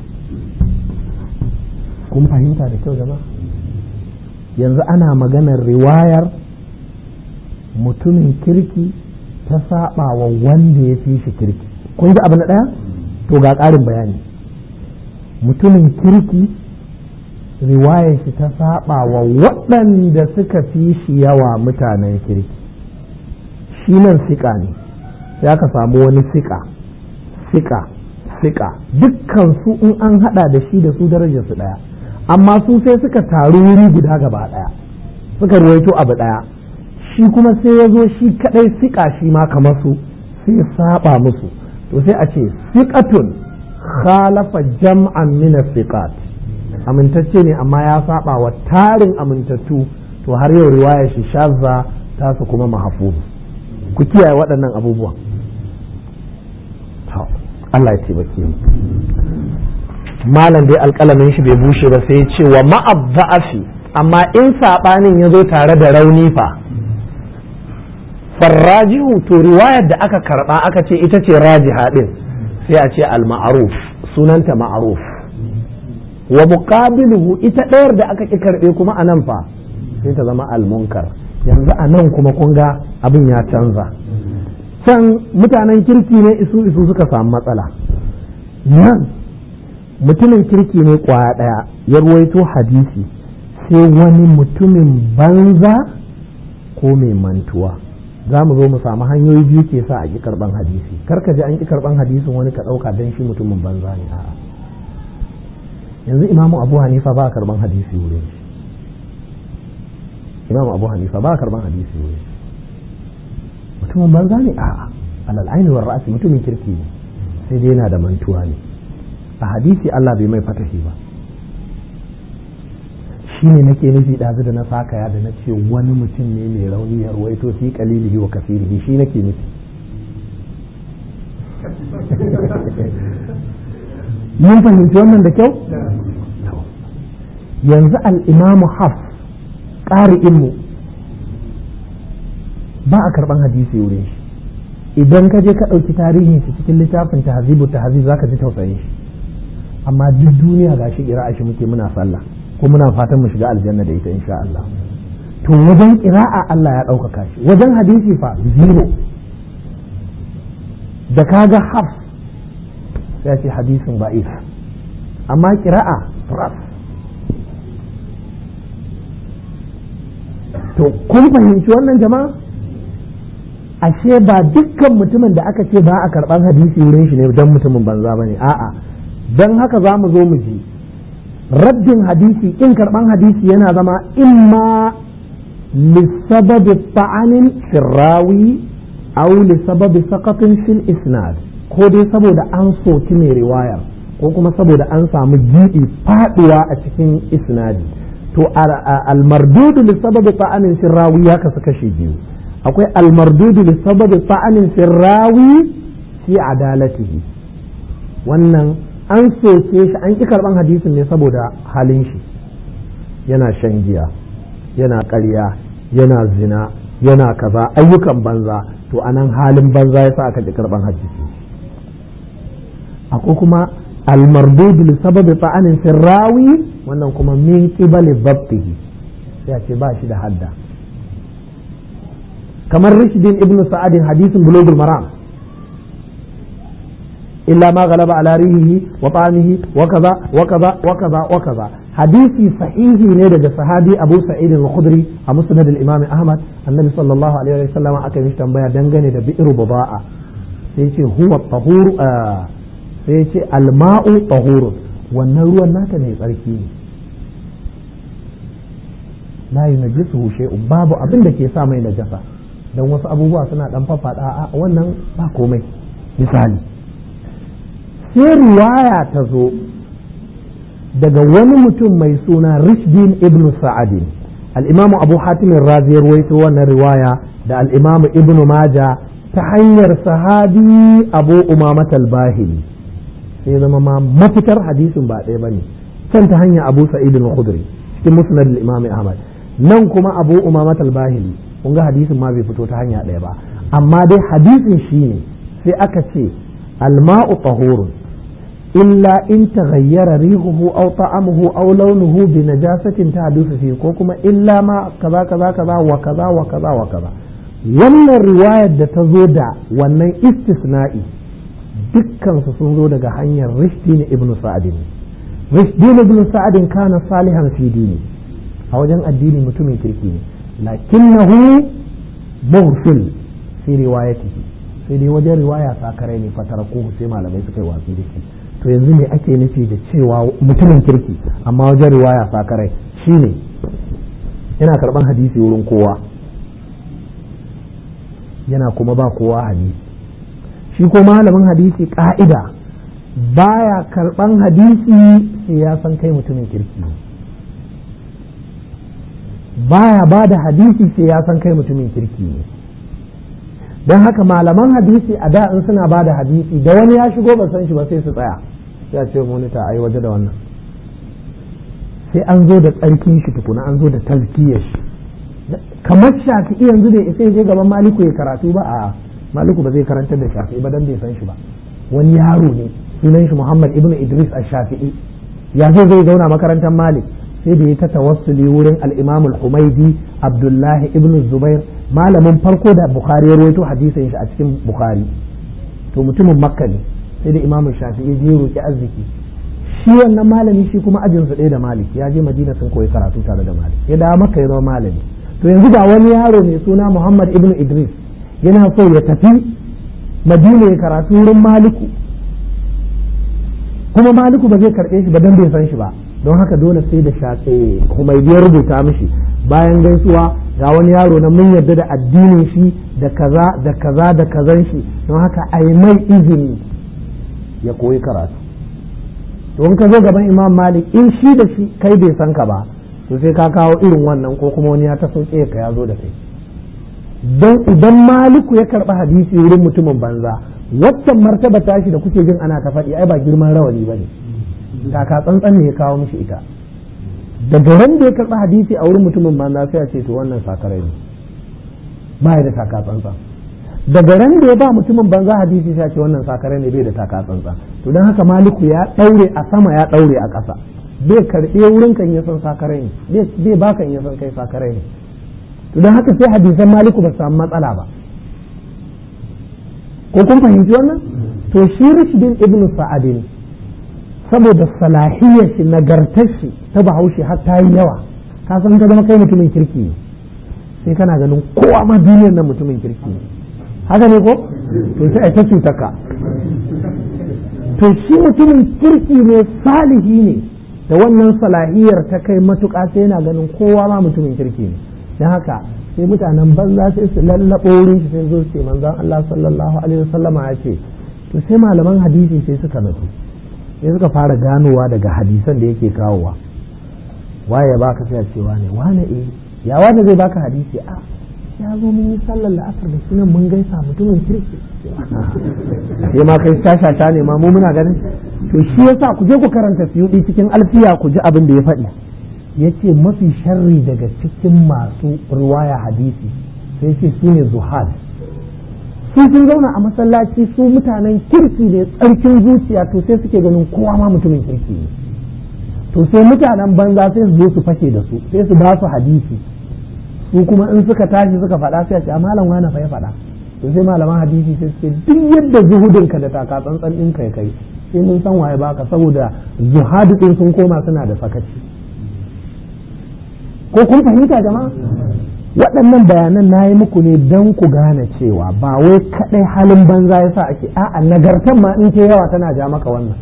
Speaker 2: kun fahimta da kyau jama'a yanzu ana maganar riwayar mutumin kirki ta saba wa wanda ya fi shi kirki kun ji abu na ɗaya to ga ƙarin bayani mutumin kirki riwayar shi ta saba wa waɗanda suka fi shi yawa mutanen kirki shi nan siƙa ne ya ka samu wani siƙa siƙa siƙa dukkan su in an haɗa da shi da su darajar su ɗaya amma su sai suka taru wuri guda gaba ɗaya suka ruwaito abu ɗaya shi kuma sai ya zo shi kaɗai siƙa shi ma kamar su sai ya saba musu to sai a ce siƙatun khalafa jam'an min siqat amintacce ne amma ya saba wa tarin amintattu to har yau riwayar shi shazza ta su kuma mahfuz ku kiyaye waɗannan abubuwan Allah ya taimake mu malam dai alƙalamin shi bai bushe ba sai ya ce wa ma'abba'afi amma in saɓanin ya zo tare da rauni fa farrajihu to riwayar da aka karɓa aka ce ita ce rajiha ɗin sai a ce al-ma'ruf sunanta ma'ruf wa muqabiluhu ita ɗayar da aka ƙi karɓe kuma a nan fa sai ta zama al-munkar yanzu a nan kuma kun ga abin ya canza can mutanen kirki ne isu isu suka samu matsala nan mutumin kirki ne kwaya ɗaya ya ruwaito hadisi sai wani mutumin banza ko mai mantuwa za mu zo mu samu hanyoyi biyu ke sa a ƙi karɓan hadisi karka ji an ƙi karɓan hadisin wani ka ɗauka don shi mutumin banza ne a'a yanzu imamu abu hanifa ba a karɓan hadisi wurin imamu abu hanifa ba a karɓan hadisi wurin mutumin banza ne a'a alal aini war ra'asi mutumin kirki ne sai dai yana da mantuwa ne a hadisi Allah bai mai fatahi ba shi ne nake nufi ɗazu da na sakaya da na ce wani mutum ne mai rauni ya ruwaito fi kalilihi wa kasirihi shi nake nufi mun fahimci wannan da kyau yanzu al'imamu haf ƙari'inmu ba a karɓan hadisi wurin shi idan ka je ka ɗauki tarihin shi cikin littafin tahzibu tahzib zaka ji tausayin shi amma duk duniya ga shi ƙira'a shi muke muna sallah ko muna fatan mu shiga aljanna da ita insha Allah to wajen ƙira'a Allah ya ɗaukaka shi wajen hadisi fa zero da kaga haf sai ce hadisin ba'if amma ƙira'a ras to kun fahimci wannan jama'a ashe ba dukkan mutumin da aka ce ba a karban hadisi wurin shi ne don mutumin banza bane a'a don haka za mu zo mu ji raddin hadisi in karban hadisi yana zama imma lissababi ta'anin firrawi aw lissababi saqatin fil isnad ko dai saboda an soki mai riwayar ko kuma saboda an samu gibi faduwa a cikin isnadi to al-mardudu lissababi ta'anin firrawi ya kasu kashi biyu akwai almardudu da sababi ta'anin firrawi fi adalatihi wannan an soke shi an ƙi karɓan hadisin ne saboda halin shi yana shan giya yana ƙarya yana zina yana kaza ayyukan banza to anan halin banza ya sa aka ƙi karɓan hadisi akwai kuma almardudu da sababi ta'anin firrawi wannan kuma min qibali dhabtihi sai ce ba shi da hadda kamar rishdin ibn sa'adin hadisin bulugul maram illa ma galaba ala rihihi wa ta'amihi wa kaza wa kaza wa kaza wa kaza hadisi sahihi ne daga sahabi Abu Sa'id al-Khudri a musnad al-Imam Ahmad annabi sallallahu alaihi wa sallam aka yi tambaya dangane da bi'ru buda'a sai ce huwa tahur sai ce al-ma'u tahur wannan ruwan naka ne tsarki ne la yunajjisuhu shay'un babu abin da ke sa mai najasa don wasu abubuwa suna dan faffada a wannan ba komai misali sai riwaya ta zo daga wani mutum mai suna rishdin ibn sa'adin al'imamu abu hatimin razi ruwaito wannan riwaya da al'imamu ibn maja ta hanyar sahabi abu umamat al-bahili sai zama ma mafitar hadisin ba ɗaya bane can ta hanyar abu sa'id al-khudri cikin musnad al-imam ahmad nan kuma abu umamat al-bahili kun ga hadisin ma bai fito ta hanya ɗaya ba amma dai hadisin shi ne sai aka ce alma'u tahurun illa in taghayyara rihuhu aw ta'amuhu aw launuhu bi najasatin tahdusu fi ko kuma illa ma kaza kaza kaza wa kaza wa kaza wa kaza wannan riwayar da ta zo da wannan istisna'i dukkan su sun zo daga hanyar rishdin ibn sa'adin rishdin ibn sa'adin kana salihan fi dini a wajen addini mutumin kirki ne lakinnahu mughfil fi riwayatihi sai dai wajen riwaya sakarai ne fatara ko sai malamai suka yi watsi da shi to yanzu ne ake nufi da cewa mutumin kirki amma wajen riwaya sakarai shine yana karban hadisi wurin kowa yana kuma ba kowa hadisi shi ko malamin hadisi ka'ida baya karban hadisi sai ya san kai mutumin kirki baya ba da hadisi sai ya san kai mutumin kirki ne don haka malaman hadisi a da in suna ba da hadisi da wani ya shigo ba san shi ba sai su tsaya sai a ce monita a yi waje da wannan sai an zo da tsarkin shi tukuna an zo da tazkiyar shi kamar shafi'i yanzu da isa je gaban maliku ya karatu ba a maliku ba zai karantar da shafi'i ba dan bai san shi ba wani yaro ne sunan shi muhammad ibnu idris a shafi'i ya zo zai zauna makarantar malik sai da ya ta tawassuli wurin al-imam al-humaidi abdullahi ibnu zubair malamin farko da bukhari ya rawaito hadisin shi a cikin bukhari to mutumin makka ne sai da imam shafi'i ya roki arziki shi wannan malami shi kuma ajin su ɗaya da malik ya je madina sun koyi karatu tare da malik ya dawo makka ya zama malami to yanzu ga wani yaro mai suna muhammad ibnu idris yana so ya tafi madina ya karatu wurin maliku kuma maliku ba zai karɓe shi ba dan bai san shi ba don haka dole sai da shafe humaydi ya rubuta mishi bayan gaisuwa ga wani yaro na mun yarda da addinin shi da kaza da kaza da kazan shi don haka a yi mai izini ya koyi karatu to in ka zo gaban imam malik in shi da shi kai bai san ka ba to sai ka kawo irin wannan ko kuma wani ya ta sauke ka ya zo da kai don idan maliku ya karɓi hadisi wurin mutumin banza waccan martaba tashi da kuke jin ana ta faɗi ai ba girman rawani ba ne taka tsantsan ne ya kawo mishi ita daga ran da ya karɓi hadisi a wurin mutumin banza sai a ce to wannan sakarai ne ba ya da taka tsantsan daga ran da ya ba mutumin banza hadisi sai a ce wannan sakarai ne bai da taka tsantsan to don haka maliku ya ɗaure a sama ya ɗaure a ƙasa bai karɓe wurin kan ya san sakarai ne bai baka ya san kai sakarai ne to don haka sai hadisan maliku ba su samu matsala ba ko kun fahimci wannan to shi rishidin ibnu sa'adin saboda salahiyar shi nagartar shi ta bahaushe har ta yi yawa ka san ka zama kai mutumin kirki ne sai kana ganin kowa ma duniyar nan mutumin kirki ne haka ne ko to sai ai ta cuta ka to shi mutumin kirki ne salihi ne da wannan salahiyar ta kai matuƙa sai yana ganin kowa ma mutumin kirki ne don haka sai mutanen banza sai su lallaɓo wurin shi sai zo ce manzon Allah sallallahu alaihi wasallama ya ce to sai malaman hadisi sai suka natsu sai suka fara ganowa daga hadisan da yake kawowa waye ya baka sai cewa ne wane eh ya wane zai baka hadisi a ya zo mun yi sallar la'asar da shi nan mun gaisa mutumin kirki sai ma kai shashata ne ma mu muna ganin to shi yasa ku je ku karanta suyudi cikin alfiya ku ji abin da ya faɗi yace mafi sharri daga cikin masu riwaya hadisi sai ce su ne zuhad su sun zauna a masallaci su mutanen kirki ne tsarkin zuciya to sai suke ganin kowa ma mutumin kirki ne to sai mutanen banza sai su zo su fashe da su sai su ba su hadisi su kuma in suka tashi suka faɗa sai a ce a malam wani fa ya faɗa to sai malaman hadisi sai suke duk yadda zuhudinka da taka tsantsan ɗin kai kai sai mun san waye baka saboda zuhadu ɗin sun koma suna da sakaci ko kun fahimta jama'a waɗannan bayanan na yi muku ne don ku gane cewa ba wai kaɗai halin banza ya sa ake a'a nagartan ma in ke yawa tana ja maka wannan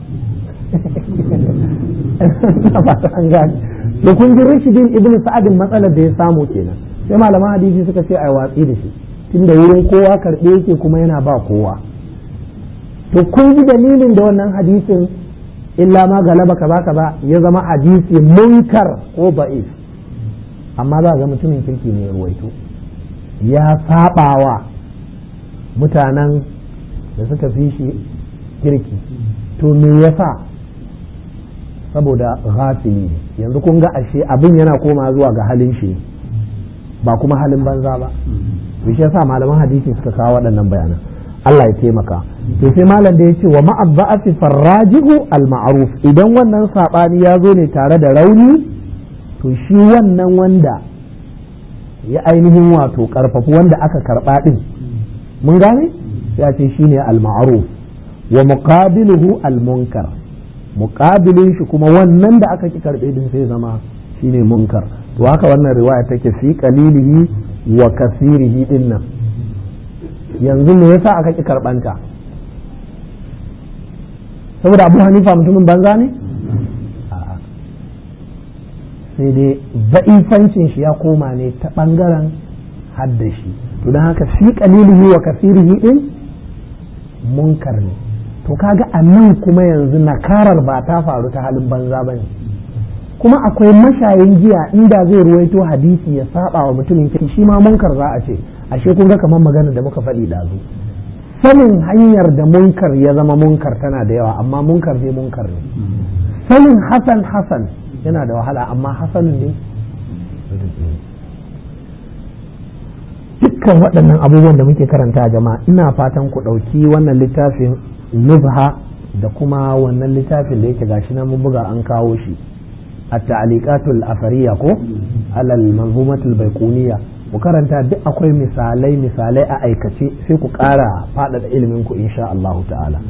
Speaker 2: na fata an gane da kun ji rashidin ibn sa'adin matsalar da ya samu kenan sai malaman hadisi suka ce ai watsi da shi tunda wurin kowa karɓe yake kuma yana ba kowa to kun ji dalilin da wannan hadisin illa ma galaba kaza kaza ya zama hadisi munkar ko ba'if amma za ga mutumin kirki ne ya ruwaito ya sabawa mutanen da suka fi shi kirki to me yasa saboda ghafili ne yanzu kun ga ashe abin yana koma zuwa ga halin shi ba kuma halin banza ba to shi yasa malaman hadisi suka kawo waɗannan bayanan Allah ya taimaka to sai malam da ya ce wa ma'abba'ati farrajihu al-ma'ruf idan wannan sabani ya zo ne tare da rauni to shi wannan wanda ya ainihin wato karfafi wanda aka karba din mun gane ya ce shine al-ma'ruf wa muqabiluhu al-munkar muqabilin shi kuma wannan da aka ki karbe din sai zama shine munkar to haka wannan riwaya take fi qalilihi wa kasirihi dinnan yanzu me yasa aka ki karbanta saboda abu hanifa mutumin banza ne sai dai za'ifancin shi ya koma ne ta ɓangaren haddashi to don haka fi qalilihi wa kasirihi din munkar ne to kaga a nan kuma yanzu nakarar ba ta faru ta halin banza ba ne kuma akwai mashayin giya inda zai ruwaito hadisi ya saba wa mutumin kirki shi ma munkar za a ce ashe kun ga kamar magana da muka faɗi ɗazu sanin hanyar da munkar ya zama munkar tana da yawa amma munkar dai munkar ne sanin hasan hasan yana da wahala amma hasanin ne dukkan waɗannan abubuwan da muke karanta jama'a ina fatan ku ɗauki wannan littafin nubha da kuma wannan littafin da yake gashi na mun buga an kawo shi at-ta'liqatul afariya ko alal manzumatul baiquniya ku karanta duk akwai misalai misalai a aikace sai ku ƙara faɗaɗa ilimin ku insha Allah ta'ala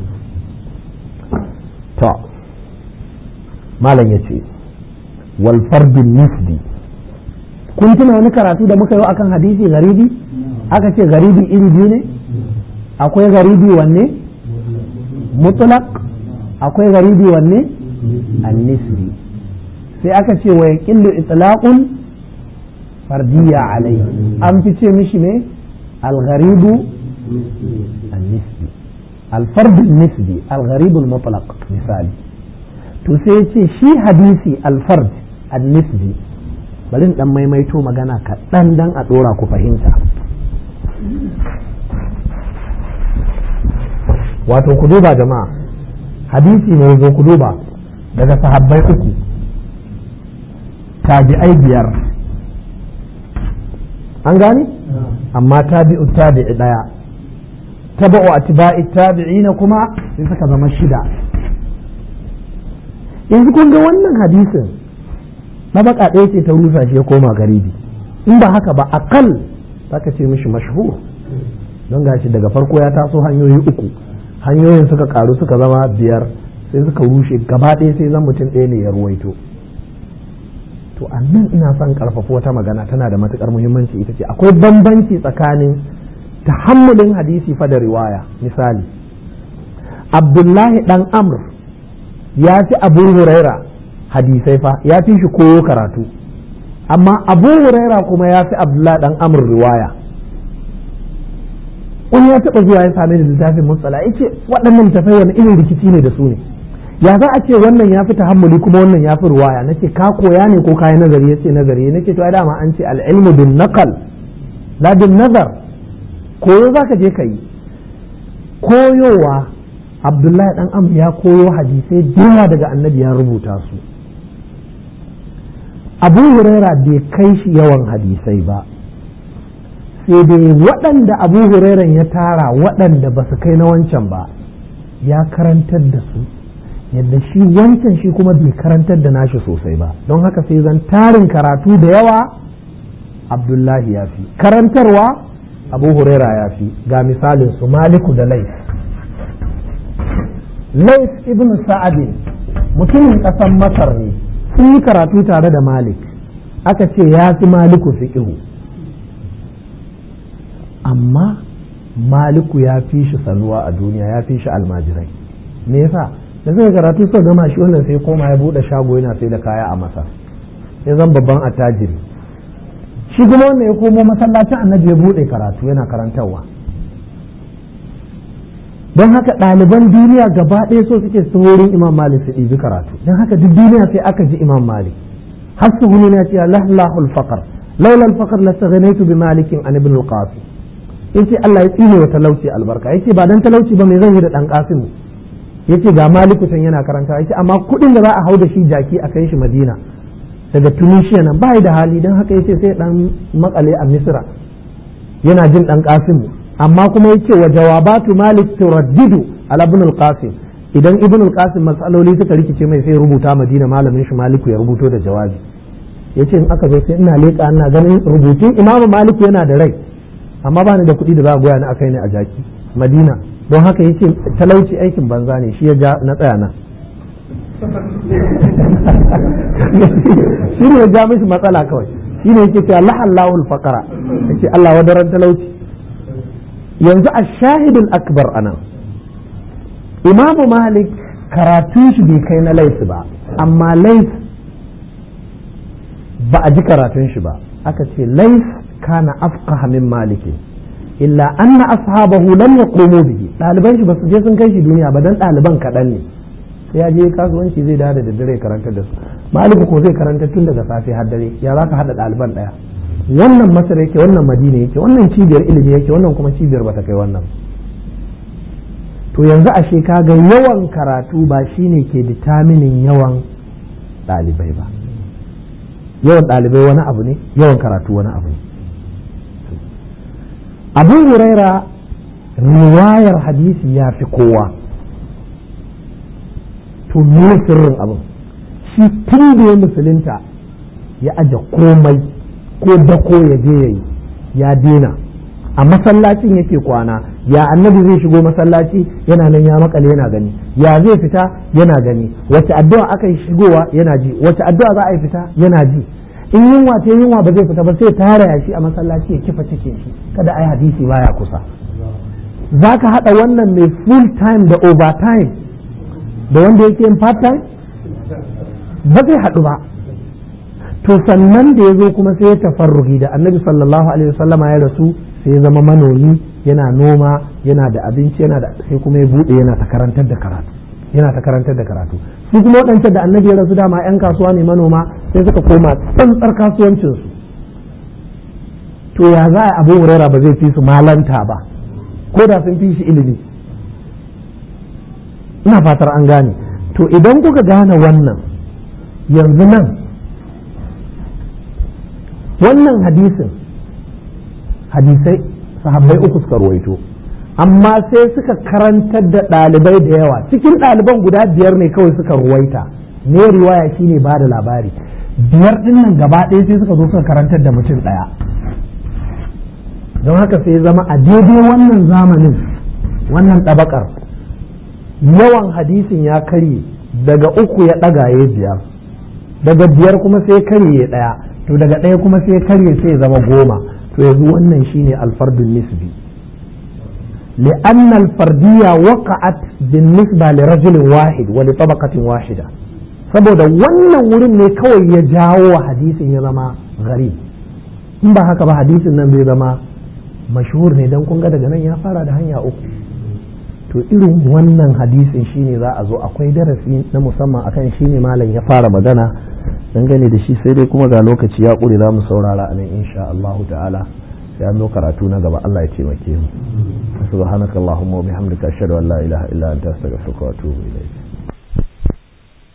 Speaker 2: to malam yace wal fardun nisbi kun tuna wani karatu da muka yi akan hadisi garibi aka ce garibi iri biyu ne akwai garibi wanne mutlaq akwai garibi wanne an-nisbi sai aka ce wa yaqillu itlaqun fardiyya alai an fi ce mishi ne al-gharibu an-nisbi alfardul nisbi algharibul mutlaq misali to sai ya ce shi hadisi alfard al-nisbi bari in dan maimaito magana kaɗan dan a ɗora ku fahimta wato ku duba jama'a hadisi ne zo ku duba daga sahabbai uku tabi'ai biyar an gani amma tabi'u tabi'i daya taba'u atba'i tabi'ina kuma sai suka zama shida yanzu kun ga wannan hadisin mabaka ɗaya ce ta rusa shi ya koma garibi in ba haka ba akal zaka ce mishi mashhur don gashi daga farko ya taso hanyoyi uku hanyoyin suka karu suka zama biyar sai suka rushe gaba ɗaya sai zan mutum ɗaya ne ya ruwaito to annan ina son karfafa wata magana tana da matukar muhimmanci ita ce akwai bambanci tsakanin tahammulin hadisi fa da riwaya misali abdullahi dan amr ya fi abu huraira hadisai fa ya fi shi koyo karatu amma abu huraira kuma ya fi abdullahi dan amr riwaya wani ya taɓa zuwa ya same da littafin musala ya ce waɗannan littafai wani irin rikici ne da su ne ya za a ce wannan ya fi tahammuli kuma wannan ya fi ruwaya nace ka koya ne ko kayi nazari ya ce nazari nace to ai dama an ce al'ilmu bin naqal la bin nazar koyo za ka je ka yi koyowa abdullahi dan amr ya koyo hadisai yawa daga annabi ya rubuta su abu huraira bai kai shi yawan hadisai ba sai dai waɗanda abu hurairan ya tara waɗanda ba su kai na wancan ba ya karantar da su yadda shi wancan shi kuma bai karantar da nashi sosai ba don haka sai zan tarin karatu da yawa abdullahi ya fi karantarwa abu huraira ya fi ga misalin su maliku da lais lais ibn sa'adin mutumin ƙasar masar ne sun yi karatu tare da malik aka ce ya fi maliku fiƙihu amma maliku ya fi shi sanuwa a duniya ya fi shi almajirai me yasa da zai karatu suka gama shi wannan sai koma ya bude shago yana sai da kaya a masa ya zan babban attajiri shi kuma wannan ya komo masallacin annabi ya bude karatu yana karantarwa don haka ɗaliban duniya gaba ɗaya so suke su wurin imam malik su ɗibi karatu don haka duk duniya sai aka ji imam malik har su huni na cewa lahlahul faqar laula al faqar la taghnaytu bi malikin an ibn al qasim yace Allah ya tsine wa talauci albarka yace ba dan talauci ba me zan yi da dan qasim yace ga maliku can yana karanta yace amma kuɗin da za a hau da shi jaki a kai shi madina daga tunisia nan bai da hali don haka yace sai dan makale a misra yana jin dan qasim amma kuma yace wa jawabatu malik turaddidu ala ibn al-qasim idan ibn al-qasim matsaloli suka rikice mai sai rubuta madina malamin shi maliku ya rubuto da jawabi yace in aka zo sai ina leƙa ina ganin rubutun imamu maliku yana da rai amma ba ni da kuɗi da za a goya ni akai ne a jaki madina don haka yace talauci aikin banza ne shi ya ja na tsaya nan shi ne ya ja mishi matsala kawai shi ne yake cewa la'allahu al-faqara yace Allah wadaran talauci yanzu a shahidul akbar anan imamu malik karatun shi bai kai na laifi ba amma laif ba a ji karatun shi ba aka ce laif kana afqaha min maliki illa anna ashabahu lam yaqumu bihi ɗaliban shi ba su je sun kai shi duniya ba dan ɗaliban kaɗan ne sai ya je kasuwanci zai dawo da daddare karanta da su maliku ko zai karanta tun daga safe har dare ya za ka haɗa ɗaliban ɗaya wannan masar yake wannan madina yake wannan cibiyar ilimi yake wannan kuma cibiyar bata kai wannan to yanzu ashe kaga yawan karatu ba shine ke ditaminin yawan ɗalibai ba yawan ɗalibai wani abu ne yawan karatu wani abu ne abu huraira riwayar hadisi ya fi kowa to me sirrin abin shi tun da ya musulunta ya aje komai ko dako ya je ya yi ya dena a masallacin yake kwana ya annabi zai shigo masallaci yana nan ya makale yana gani ya zai fita yana gani wace addu'a aka yi shigowa yana ji wace addu'a za a yi fita yana ji in yunwa ta yunwa ba zai fita ba sai tara ya shi a masallaci ya kifa cikin shi kada ai hadisi baya kusa za ka haɗa wannan mai full time da overtime da wanda yake yin part time ba zai haɗu ba to sannan da ya zo kuma sai ya tafarruhi da annabi sallallahu alaihi wasallama ya rasu sai ya zama manomi yana noma yana da abinci yana da sai kuma ya bude yana ta karantar da karatu yana ta karantar da karatu su kuma waɗancan da annabi ya rasu dama 'yan kasuwa ne manoma sai suka koma tsantsar kasuwancinsu to ya za a abu huraira ba zai fi su malanta ba ko da sun fi shi ilimi ina fatar an gane to idan kuka gane wannan yanzu nan wannan hadisin hadisai sahabbai uku suka ruwaito amma sai suka karantar da ɗalibai da yawa cikin ɗaliban guda biyar ne kawai suka ruwaita ne riwaya shine ba da labari biyar dinnan gaba ɗaya sai suka zo suka karantar da mutum ɗaya don haka sai zama a daidai wannan zamanin wannan ɗabakar yawan hadisin ya karye daga uku ya ɗaga ya biyar daga biyar kuma sai karye ya ɗaya to daga ɗaya kuma sai karye sai ya zama goma to yanzu wannan shine alfardun nisbi لأن الفردية وقعت بالنسبة لرجل واحد ولطبقة واحدة saboda wannan wurin ne kawai ya jawo wa hadisin ya zama gari in ba haka ba hadisin nan zai zama mashhur ne don kunga daga nan ya fara da hanya uku to irin wannan hadisin shine za a zo akwai darasi na musamman akan shine malam ya fara magana dangane da shi sai dai kuma ga lokaci ya ƙure za mu saurara a nan insha Allahu ta'ala sai an zo karatu na gaba Allah ya taimake mu subhanakallahumma wa bihamdika ashhadu an la ilaha illa anta astaghfiruka wa atubu ilayk